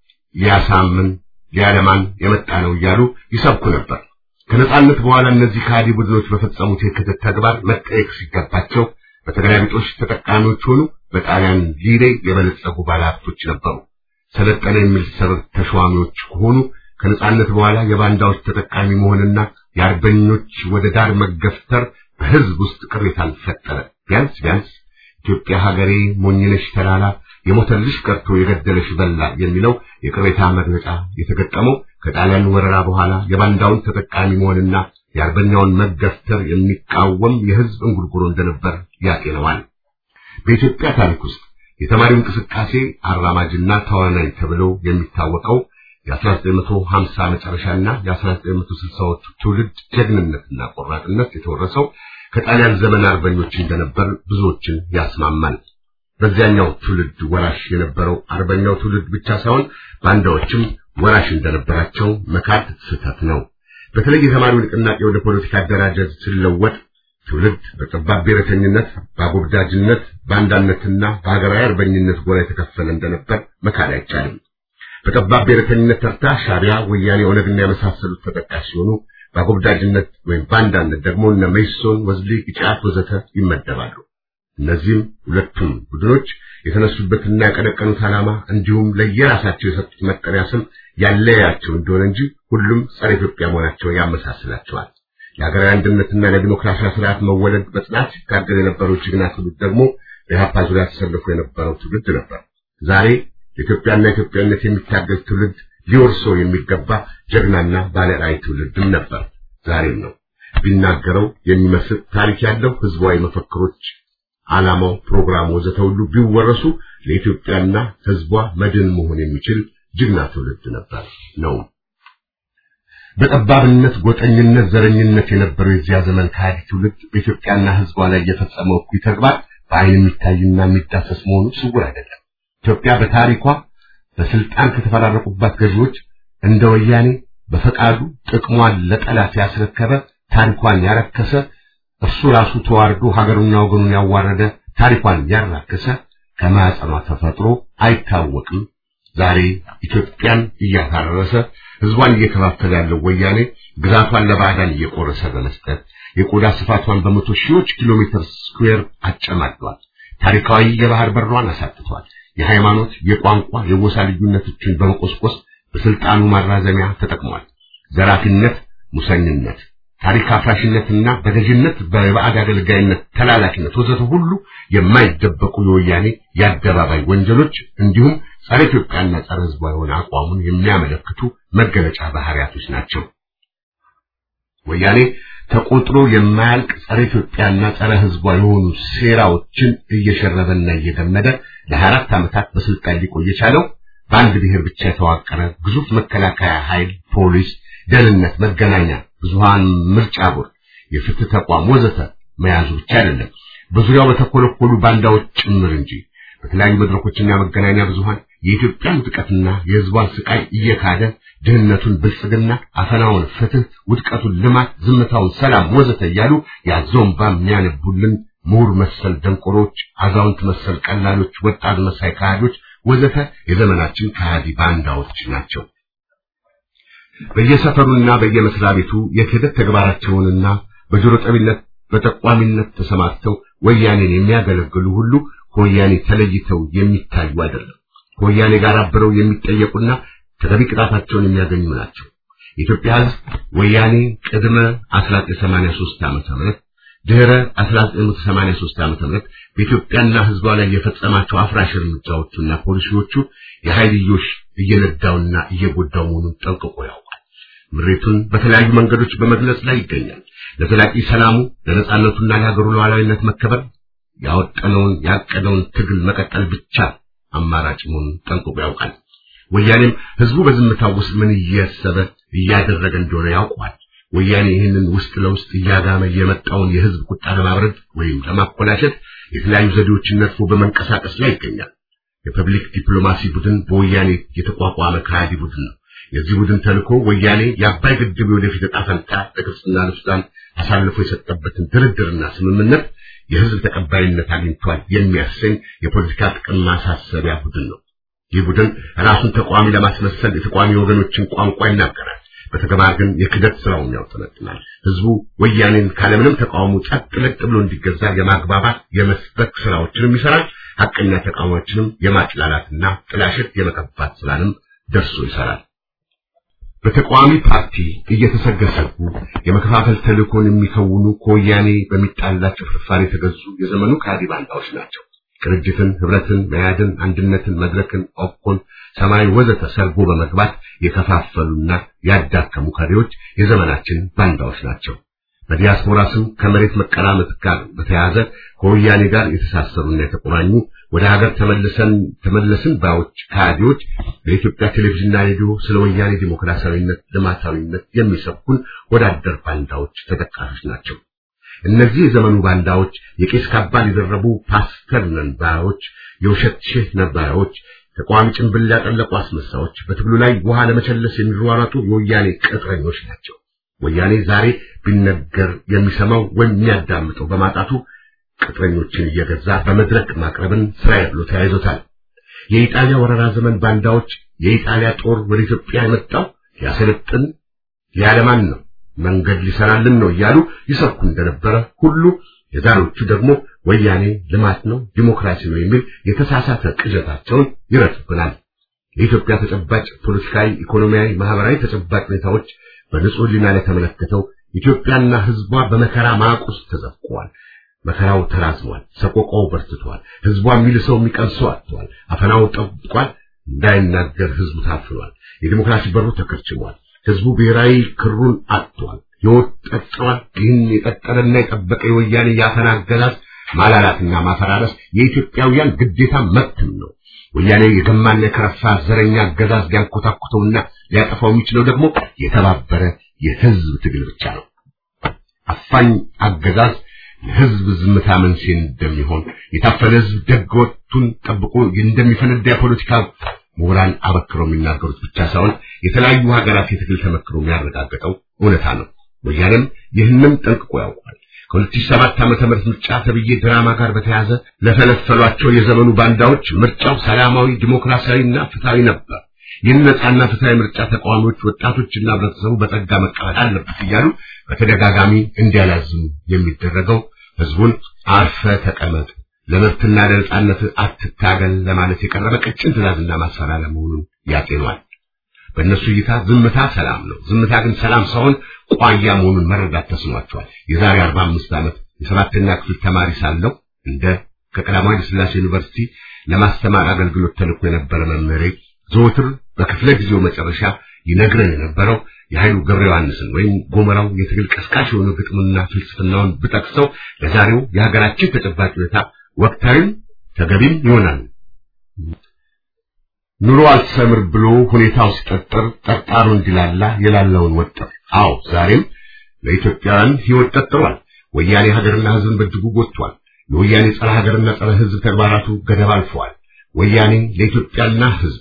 ሊያሳምን ሊያለማን የመጣ ነው እያሉ ይሰብኩ ነበር። ከነጻነት በኋላ እነዚህ ከሃዲ ቡድኖች በፈጸሙት የክህደት ተግባር መጠየቅ ሲገባቸው በተገላቢጦሽ ተጠቃሚዎች ሆኑ። በጣሊያን ሊሬ የበለጸጉ ባለሀብቶች ነበሩ። ሰለጠነ የሚል ሰበብ ተሿሚዎች ከሆኑ ከነጻነት በኋላ የባንዳዎች ተጠቃሚ መሆንና የአርበኞች ወደ ዳር መገፍተር በህዝብ ውስጥ ቅሬታን ፈጠረ። ቢያንስ ቢያንስ ኢትዮጵያ ሀገሬ ሞኝነሽ ተላላ የሞተልሽ ቀርቶ የገደለሽ በላ የሚለው የቅሬታ መግለጫ የተገጠመው ከጣሊያን ወረራ በኋላ የባንዳውን ተጠቃሚ መሆንና የአርበኛውን መገፍተር የሚቃወም የህዝብ እንጉርጉሮ እንደነበር ያጤነዋል። በኢትዮጵያ ታሪክ ውስጥ የተማሪው እንቅስቃሴ አራማጅና ተዋናይ ተብሎ የሚታወቀው የ1950 መጨረሻና የ1960ዎቹ ትውልድ ጀግንነትና ቆራጥነት የተወረሰው ከጣሊያን ዘመን አርበኞች እንደነበር ብዙዎችን ያስማማል። በዚያኛው ትውልድ ወራሽ የነበረው አርበኛው ትውልድ ብቻ ሳይሆን ባንዳዎችም ወራሽ እንደነበራቸው መካድ ስህተት ነው። በተለይ የተማሪው ንቅናቄ ወደ ፖለቲካ አደራጀት ሲለወጥ ትውልድ በጠባብ ብሔረተኝነት፣ በአጎብዳጅነት፣ በአንዳነትና በሀገራዊ አርበኝነት ጎራ የተከፈለ እንደነበር መካድ አይቻልም። በጠባብ ብሔረተኝነት ተርታ ሻዕቢያ፣ ወያኔ፣ ኦነግና የመሳሰሉት ተጠቃሽ ሲሆኑ በአጎብዳጅነት ወይም በአንዳነት ደግሞ እነ መይሶን፣ ወዝሊ፣ ኢጫት ወዘተ ይመደባሉ። እነዚህም ሁለቱም ቡድኖች የተነሱበትና ያቀነቀኑት ዓላማ እንዲሁም ለየራሳቸው የሰጡት መጠሪያ ስም ያለያቸው እንደሆነ እንጂ ሁሉም ጸረ ኢትዮጵያ መሆናቸው ያመሳስላቸዋል። የሀገራዊ አንድነትና ለዲሞክራሲያዊ ስርዓት መወለድ በጽናት ሲታገል የነበረው ጀግና ትውልድ ደግሞ በኢህአፓ ዙሪያ ተሰልፎ የነበረው ትውልድ ነበር። ዛሬ ለኢትዮጵያና ኢትዮጵያነት የሚታገል ትውልድ ሊወርሰው የሚገባ ጀግናና ባለራዕይ ትውልድም ነበር፣ ዛሬም ነው። ቢናገረው የሚመስል ታሪክ ያለው ህዝባዊ መፈክሮች ዓላማው፣ ፕሮግራሙ ወዘተ ሁሉ ቢወረሱ ለኢትዮጵያና ህዝቧ መድን መሆን የሚችል ጀግና ትውልድ ነበር ነው። በጠባብነት፣ ጎጠኝነት፣ ዘረኝነት የነበረው የዚያ ዘመን ከሃዲ ትውልድ በኢትዮጵያና ህዝቧ ላይ የፈጸመው እኩይ ተግባር በዓይን የሚታይና የሚዳሰስ መሆኑ ስውር አይደለም። ኢትዮጵያ በታሪኳ በስልጣን ከተፈራረቁባት ገዢዎች እንደ ወያኔ በፈቃዱ ጥቅሟን ለጠላት ያስረከበ ታሪኳን ያረከሰ እርሱ ራሱ ተዋርዶ ሀገሩና ወገኑን ያዋረደ ታሪኳን ያራከሰ ከማዕፀኗ ተፈጥሮ አይታወቅም። ዛሬ ኢትዮጵያን እያታረሰ ህዝቧን እየከፋፈለ ያለው ወያኔ ግዛቷን ለባዕዳን እየቆረሰ በመስጠት የቆዳ ስፋቷን በመቶ ሺዎች ኪሎ ሜትር ስኩዌር አጨማዷል። ታሪካዊ የባህር በሯን አሳጥቷል። የሃይማኖት፣ የቋንቋ፣ የጎሳ ልዩነቶችን በመቆስቆስ በስልጣኑ ማራዘሚያ ተጠቅሟል። ዘራፊነት፣ ሙሰኝነት ታሪክ አፍራሽነትና በገዥነት በባዕድ አገልጋይነት ተላላኪነት ወዘተ ሁሉ የማይደበቁ የወያኔ የአደባባይ ወንጀሎች እንዲሁም ጸረ ኢትዮጵያና ጸረ ህዝቧ የሆነ አቋሙን የሚያመለክቱ መገለጫ ባህሪያቶች ናቸው። ወያኔ ተቆጥሮ የማያልቅ ጸረ ኢትዮጵያና ጸረ ሕዝቧ የሆኑ ሴራዎችን እየሸረበና እየገመደ ለሀያ አራት ዓመታት በስልጣን ሊቆይ የቻለው በአንድ ብሔር ብቻ የተዋቀረ ግዙፍ መከላከያ ኃይል፣ ፖሊስ፣ ደህንነት፣ መገናኛ ብዙሃን፣ ምርጫ ቦርድ፣ የፍትህ ተቋም ወዘተ መያዙ ብቻ አይደለም፣ በዙሪያው በተኮለኮሉ ባንዳዎች ጭምር እንጂ። በተለያዩ መድረኮችና መገናኛ ብዙሃን የኢትዮጵያን ውድቀትና የህዝቧን ስቃይ እየካደ ድህነቱን ብልጽግና፣ አፈናውን ፍትህ፣ ውድቀቱን ልማት፣ ዝምታውን ሰላም ወዘተ እያሉ ያዘውን በሚያነቡልን ምሁር መሰል ደንቆሮች፣ አዛውንት መሰል ቀላሎች፣ ወጣት መሳይ ከሃዲዎች ወዘተ የዘመናችን ከሃዲ ባንዳዎች ናቸው። በየሰፈሩና በየመስሪያ ቤቱ የክህደት ተግባራቸውንና በጆሮ ጠቢነት በጠቋሚነት ተሰማርተው ወያኔን የሚያገለግሉ ሁሉ ከወያኔ ተለይተው የሚታዩ አይደለም። ከወያኔ ጋር አብረው የሚጠየቁና ተገቢ ቅጣታቸውን የሚያገኙ ናቸው። የኢትዮጵያ ሕዝብ ወያኔ ቅድመ 1983 ዓመተ ምህረት ድህረ 1983 ዓመተ ምህረት በኢትዮጵያና ሕዝቧ ላይ የፈጸማቸው አፍራሽ እርምጃዎቹና ፖሊሲዎቹ የኃይልዮሽ እየነዳውና እየጎዳው መሆኑን ጠንቅቆ ያውቃል። ምሬቱን በተለያዩ መንገዶች በመግለጽ ላይ ይገኛል። ለዘላቂ ሰላሙ ለነጻነቱና ለሀገሩ ሉዓላዊነት መከበር ያወጠነውን ያቀደውን ትግል መቀጠል ብቻ አማራጭ መሆኑን ጠንቅቆ ያውቃል። ወያኔም ህዝቡ በዝምታው ውስጥ ምን እያሰበ እያደረገ እንደሆነ ያውቋል። ወያኔ ይህንን ውስጥ ለውስጥ እያጋመ የመጣውን የህዝብ ቁጣ ለማብረድ ወይም ለማኮላሸት የተለያዩ ዘዴዎችን ነድፎ በመንቀሳቀስ ላይ ይገኛል። የፐብሊክ ዲፕሎማሲ ቡድን በወያኔ የተቋቋመ ከሃዲ ቡድን ነው። የዚህ ቡድን ተልእኮ ወያኔ የአባይ ግድብ ወደፊት ዕጣ ፈንታ ለግብፅና ለሱዳን አሳልፎ የሰጠበትን ድርድርና ስምምነት የህዝብ ተቀባይነት አግኝቷል የሚያሰኝ የፖለቲካ ጥቅም ማሳሰቢያ ቡድን ነው። ይህ ቡድን ራሱን ተቋሚ ለማስመሰል የተቋሚ ወገኖችን ቋንቋ ይናገራል። በተግባር ግን የክደት ስራውን ያውጠነጥናል። ህዝቡ ወያኔን ካለምንም ተቃውሞ ጸጥ ለጥ ብሎ እንዲገዛ የማግባባት የመስበክ ስራዎችንም ይሰራል። ሐቀኛ ተቃዋሚዎችንም የማጥላላትና ጥላሸት የመቀባት ስራንም ደርሶ ይሰራል። በተቃዋሚ ፓርቲ እየተሰገሰጉ የመከፋፈል ተልእኮን የሚከውኑ ከወያኔ በሚጣላቸው ፍርፋሪ የተገዙ የዘመኑ ከሃዲ ባንዳዎች ናቸው። ቅንጅትን፣ ህብረትን፣ መያድን፣ አንድነትን፣ መድረክን፣ ኦኮን፣ ሰማይ ወዘተ ሰርጎ በመግባት የከፋፈሉና ያዳከሙ ከሪዎች የዘመናችን ባንዳዎች ናቸው። በዲያስፖራ ስም ከመሬት መቀራመጥ ጋር በተያያዘ ከወያኔ ጋር የተሳሰሩና የተቆራኙ ወደ ሀገር ተመልሰን ተመለስን ባዮች ከሃዲዎች በኢትዮጵያ ቴሌቪዥንና ሬዲዮ ስለ ወያኔ ዲሞክራሲያዊነት፣ ልማታዊነት የሚሰብኩን ወዳደር ባንዳዎች ተጠቃሾች ናቸው። እነዚህ የዘመኑ ባንዳዎች የቄስ ካባን የደረቡ ፓስተር ነን ባዮች፣ የውሸት ሼህ ነባዮች፣ ተቃዋሚ ጭንብል ያጠለቁ አስመሳዮች፣ በትግሉ ላይ ውሃ ለመቸለስ የሚሯሯጡ የወያኔ ቅጥረኞች ናቸው። ወያኔ ዛሬ ቢነገር የሚሰማው ወይም የሚያዳምጠው በማጣቱ ቅጥረኞችን እየገዛ በመድረክ ማቅረብን ስራዬ ብሎ ተያይዞታል። የኢጣሊያ ወረራ ዘመን ባንዳዎች የኢጣሊያ ጦር ወደ ኢትዮጵያ የመጣው ሊያሰለጥን ሊያለማን ነው መንገድ ሊሰራልን ነው እያሉ ይሰብኩ እንደነበረ ሁሉ የዛሬዎቹ ደግሞ ወያኔ ልማት ነው ዲሞክራሲ ነው የሚል የተሳሳተ ቅዠታቸውን ይረቱብናል። የኢትዮጵያ ተጨባጭ ፖለቲካዊ፣ ኢኮኖሚያዊ፣ ማህበራዊ ተጨባጭ ሁኔታዎች በንጹህ ሕሊና ላይ ተመለከተው ኢትዮጵያና ሕዝቧ በመከራ ማቅ ውስጥ ተዘፍቀዋል። መከራው ተራዝሟል። ሰቆቃው በርትቷል። ሕዝቧ የሚልሰው የሚቀምሰው አጥቷል። አፈናው ጠብቋል። እንዳይናገር ሕዝቡ ታፍኗል። የዲሞክራሲ በሩ ተከርችሟል። ሕዝቡ ብሔራዊ ክሩን አጥቷል። ሕይወት ጠጥሯል። ይህን የቀጠለና የጠበቀ የወያኔ ያፈና አገዛዝ ማላላትና ማፈራረስ የኢትዮጵያውያን ግዴታ መብትም ነው። ወያኔ የገማና የከረፋ ዘረኛ አገዛዝ ሊያንኮታኩተውና ሊያጠፋው የሚችለው ደግሞ የተባበረ የህዝብ ትግል ብቻ ነው። አፋኝ አገዛዝ ለህዝብ ዝምታ መንስኤ እንደሚሆን የታፈነ ህዝብ ደግ ወቅቱን ጠብቆ እንደሚፈነዳ የፖለቲካ ምሁራን አበክረው የሚናገሩት ብቻ ሳይሆን የተለያዩ ሀገራት የትግል ተመክሮ የሚያረጋግጠው እውነታ ነው። ወያኔም ይህንም ጠንቅቆ ያውቋል። ከ2007 ዓመተ ምህረት ምርጫ ተብዬ ድራማ ጋር በተያያዘ ለፈለፈሏቸው የዘመኑ ባንዳዎች ምርጫው ሰላማዊ ዲሞክራሲያዊና ፍትሃዊ ነበር። ይህን ነጻና ፍትሃዊ ምርጫ ተቃዋሚዎች፣ ወጣቶችና ህብረተሰቡ በጸጋ መቀበል አለበት እያሉ በተደጋጋሚ እንዲያላዝሙ የሚደረገው ህዝቡን አርፈ ተቀመጥ፣ ለመብትና ለነጻነት አትታገል ለማለት የቀረበ ቀጭን ትዕዛዝና ማስፈራሪያ መሆኑን ያጤኗል። በእነሱ እይታ ዝምታ ሰላም ነው። ዝምታ ግን ሰላም ሳይሆን ቋያ መሆኑን መረዳት ተስኗቸዋል። የዛሬ 45 ዓመት የሰባተኛ ክፍል ተማሪ ሳለሁ እንደ ከቀዳማዊ ኃይለ ሥላሴ ዩኒቨርሲቲ ለማስተማር አገልግሎት ተልኮ የነበረ መምህሬ ዘወትር በክፍለ ጊዜው መጨረሻ ይነግረን የነበረው የኃይሉ ገብረ ዮሐንስን ወይም ጎመራው የትግል ቀስቃሽ የሆነ ግጥምና ፍልስፍናውን ብጠቅሰው ለዛሬው የሀገራችን ተጨባጭ ሁኔታ ወቅታዊም ተገቢም ይሆናል። ኑሮ አልሰምር ብሎ ሁኔታው ሲጠጠር ጠጣሩ እንዲላላ የላለውን ወጠር። አዎ ዛሬም ለኢትዮጵያውያን ሕይወት ጠጥሯል። ወያኔ ሀገርና ሕዝብን በእጅጉ ጎድቷል። የወያኔ ጸረ ሀገርና ጸረ ሕዝብ ተግባራቱ ገደብ አልፈዋል። ወያኔ ለኢትዮጵያና ሕዝቧ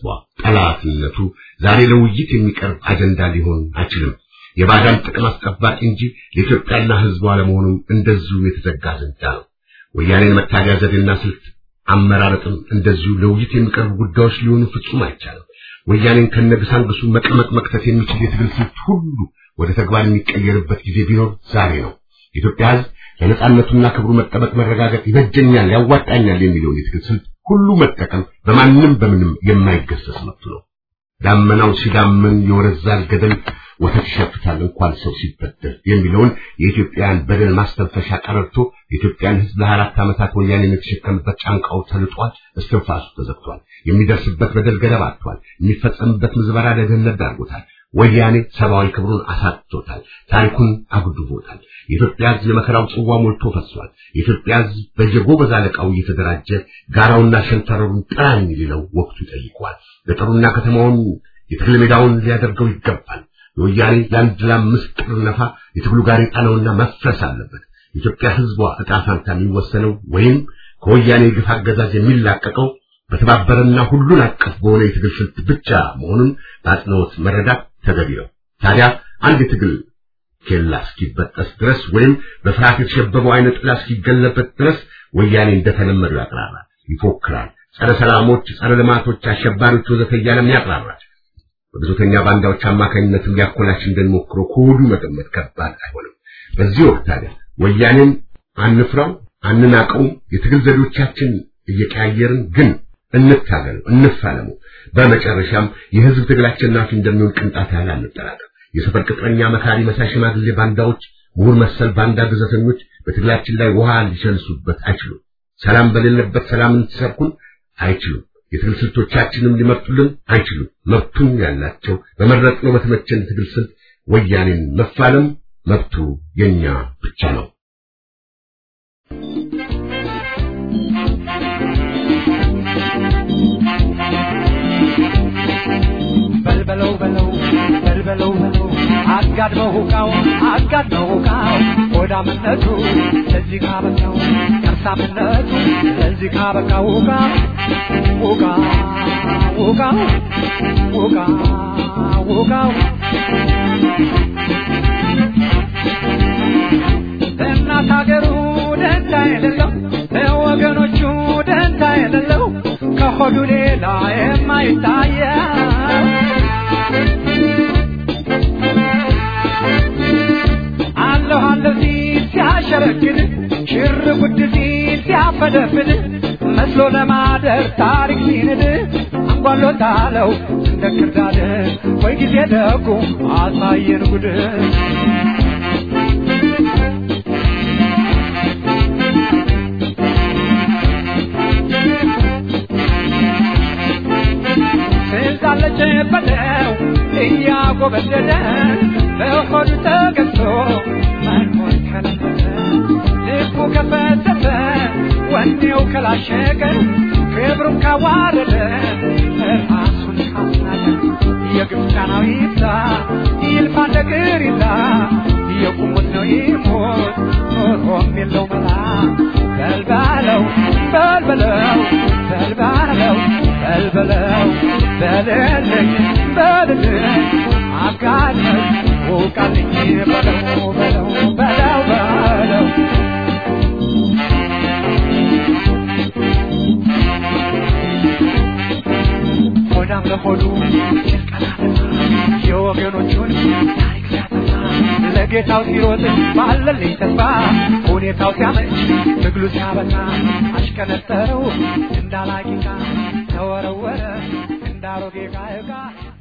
ጠላትነቱ ዛሬ ለውይይት የሚቀርብ አጀንዳ ሊሆን አይችልም። የባዳን ጥቅም አስጠባቂ እንጂ ለኢትዮጵያና ሕዝቧ ለመሆኑም እንደዚሁ የተዘጋ አጀንዳ ነው። ወያኔን መታገያ ዘዴና ስልት አመራረጥም እንደዚሁ ለውይይት የሚቀርቡ ጉዳዮች ሊሆኑ ፍጹም አይቻልም። ወያኔን ከነግሳንግሱ መቀመቅ መክተት የሚችል የትግል ስልት ሁሉ ወደ ተግባር የሚቀየርበት ጊዜ ቢኖር ዛሬ ነው። የኢትዮጵያ ሕዝብ ለነጻነቱና ክብሩ መጠበቅ መረጋገጥ ይበጀኛል፣ ያዋጣኛል የሚለውን የትግል ስልት ሁሉ መጠቀም በማንም በምንም የማይገሰስ መብቱ ነው። ዳመናው ሲዳምን የወረዛል ገደል ወተት ይሸፍታል እንኳን ሰው ሲበደል የሚለውን የኢትዮጵያን በደል ማስተንፈሻ ቀረርቶ የኢትዮጵያን ሕዝብ ለአራት ዓመታት ወያኔ የተሸከምበት ጫንቃው ተልጧል፣ እስትንፋሱ ተዘግቷል። የሚደርስበት በደል ገደብ አጥቷል። የሚፈጸምበት ምዝበራ ለድህነት ዳርጎታል። ወያኔ ሰብአዊ ክብሩን አሳጥቶታል። ታሪኩን አጉድቦታል። የኢትዮጵያ ሕዝብ የመከራው ጽዋ ሞልቶ ፈሷል። የኢትዮጵያ ሕዝብ በየጎበዝ አለቃው እየተደራጀ ጋራውና ሸንተረሩን ጥራኝ ሊለው ወቅቱ ይጠይቋል። ገጠሩና ከተማውን የትግል ሜዳውን ሊያደርገው ይገባል። የወያኔ ለአንድ ለአምስት ጥር ነፋ የትግሉ ጋሬጣ ነውና መፍረስ አለበት። የኢትዮጵያ ሕዝቧ ዕጣ ፋንታ የሚወሰነው ወይም ከወያኔ ግፍ አገዛዝ የሚላቀቀው በተባበረና ሁሉን አቀፍ በሆነ የትግል ስልት ብቻ መሆኑን በአጽንኦት መረዳት ተገቢ ነው። ታዲያ አንድ የትግል ኬላ እስኪበጠስ ድረስ ወይም በፍርሃት የተሸበበው አይነ ጥላ እስኪገለበት ድረስ ወያኔ እንደተለመደው ያቅራራል፣ ይፎክራል። ጸረ ሰላሞች፣ ጸረ ልማቶች፣ አሸባሪዎች ወዘተ እያለም ያቅራራል። በብዙተኛ ባንዳዎች አማካኝነትም ሊያኮላሽ እንደሚሞክረው ከወዱ መገመት ከባድ አይሆንም። በዚህ ወቅት ታዲያ ወያኔን አንፍራው፣ አንናቀው፣ የትግል ዘዴዎቻችን እየቀያየርን ግን እንታገሉ፣ እንፋለሙ። በመጨረሻም የህዝብ ትግል አሸናፊ እንደሚሆን ቅንጣት ያህል አንጠራጠር። የሰፈር ቅጥረኛ መካሪ መሳይ ሽማግሌ ባንዳዎች፣ ምሁር መሰል ባንዳ ግዘተኞች በትግላችን ላይ ውሃ ሊሸንሱበት አይችሉም። ሰላም በሌለበት ሰላምን ሲሰብኩን አይችሉም። የትግል ስልቶቻችንም ሊመርጡልን አይችሉም። መብቱን ያላቸው በመረጥነው በተመቸን ትግል ስልት ወያኔን መፋለም መብቱ የኛ ብቻ ነው። በልበለው በለው በልበለው በለው አጋድመው ሁቃው አጋድመው ሁቃው ሆዳምነቱ ለዚህ ካበቃው ከርሳምነቱ ለዚህ ካበቃው ሁቃ ሁቃ ሁቃ ሁቃ ሁቃው ለእናት ሀገሩ ደንታ የሌለው ለወገኖቹ ደንታ የሌለው ከሆዱ ሌላ የማይታየው አለሁ አለሁ ሲል ሲያሸረግድ ሽር ጉድ ሲል ሲያፈደፍድ መስሎ ለማደር ታሪክ ሲንድ አንጓሎታለው እንደ ክርዳድ ወይ ጊዜ ደጉ አሳየን ጉድ ትዛለች በለው እያጎበደደ በሆዱ ተገዝቶ መኖር ከለመደ ልቡ ከፈተተ ወኔው ከላሸቀ ክብሩን ካዋረደ ራሱን ካስናቀ የግብፃናው ይብዛ ይልፋ ነገር ይላ የቁሙት ነው ይሞት ኖሮም የለው መላ በልባለው በልበለው በልባለው በልበለው በልልኝ በልልኝ አጋለኝ ውቃልኝ በለው በለው በለው በለው ሆዳም ለሆዱ የወገኖቹን ታሪክ ሲያጠፋ ለጌታው ሲሮጥ ባለልኝ ተስፋ ሁኔታው ሲያመች ትግሉ ሲያበቃ አሽከነጠረው እንዳላቂቃ ተወረወረ እንዳሮጌ ዕቃ ዕቃ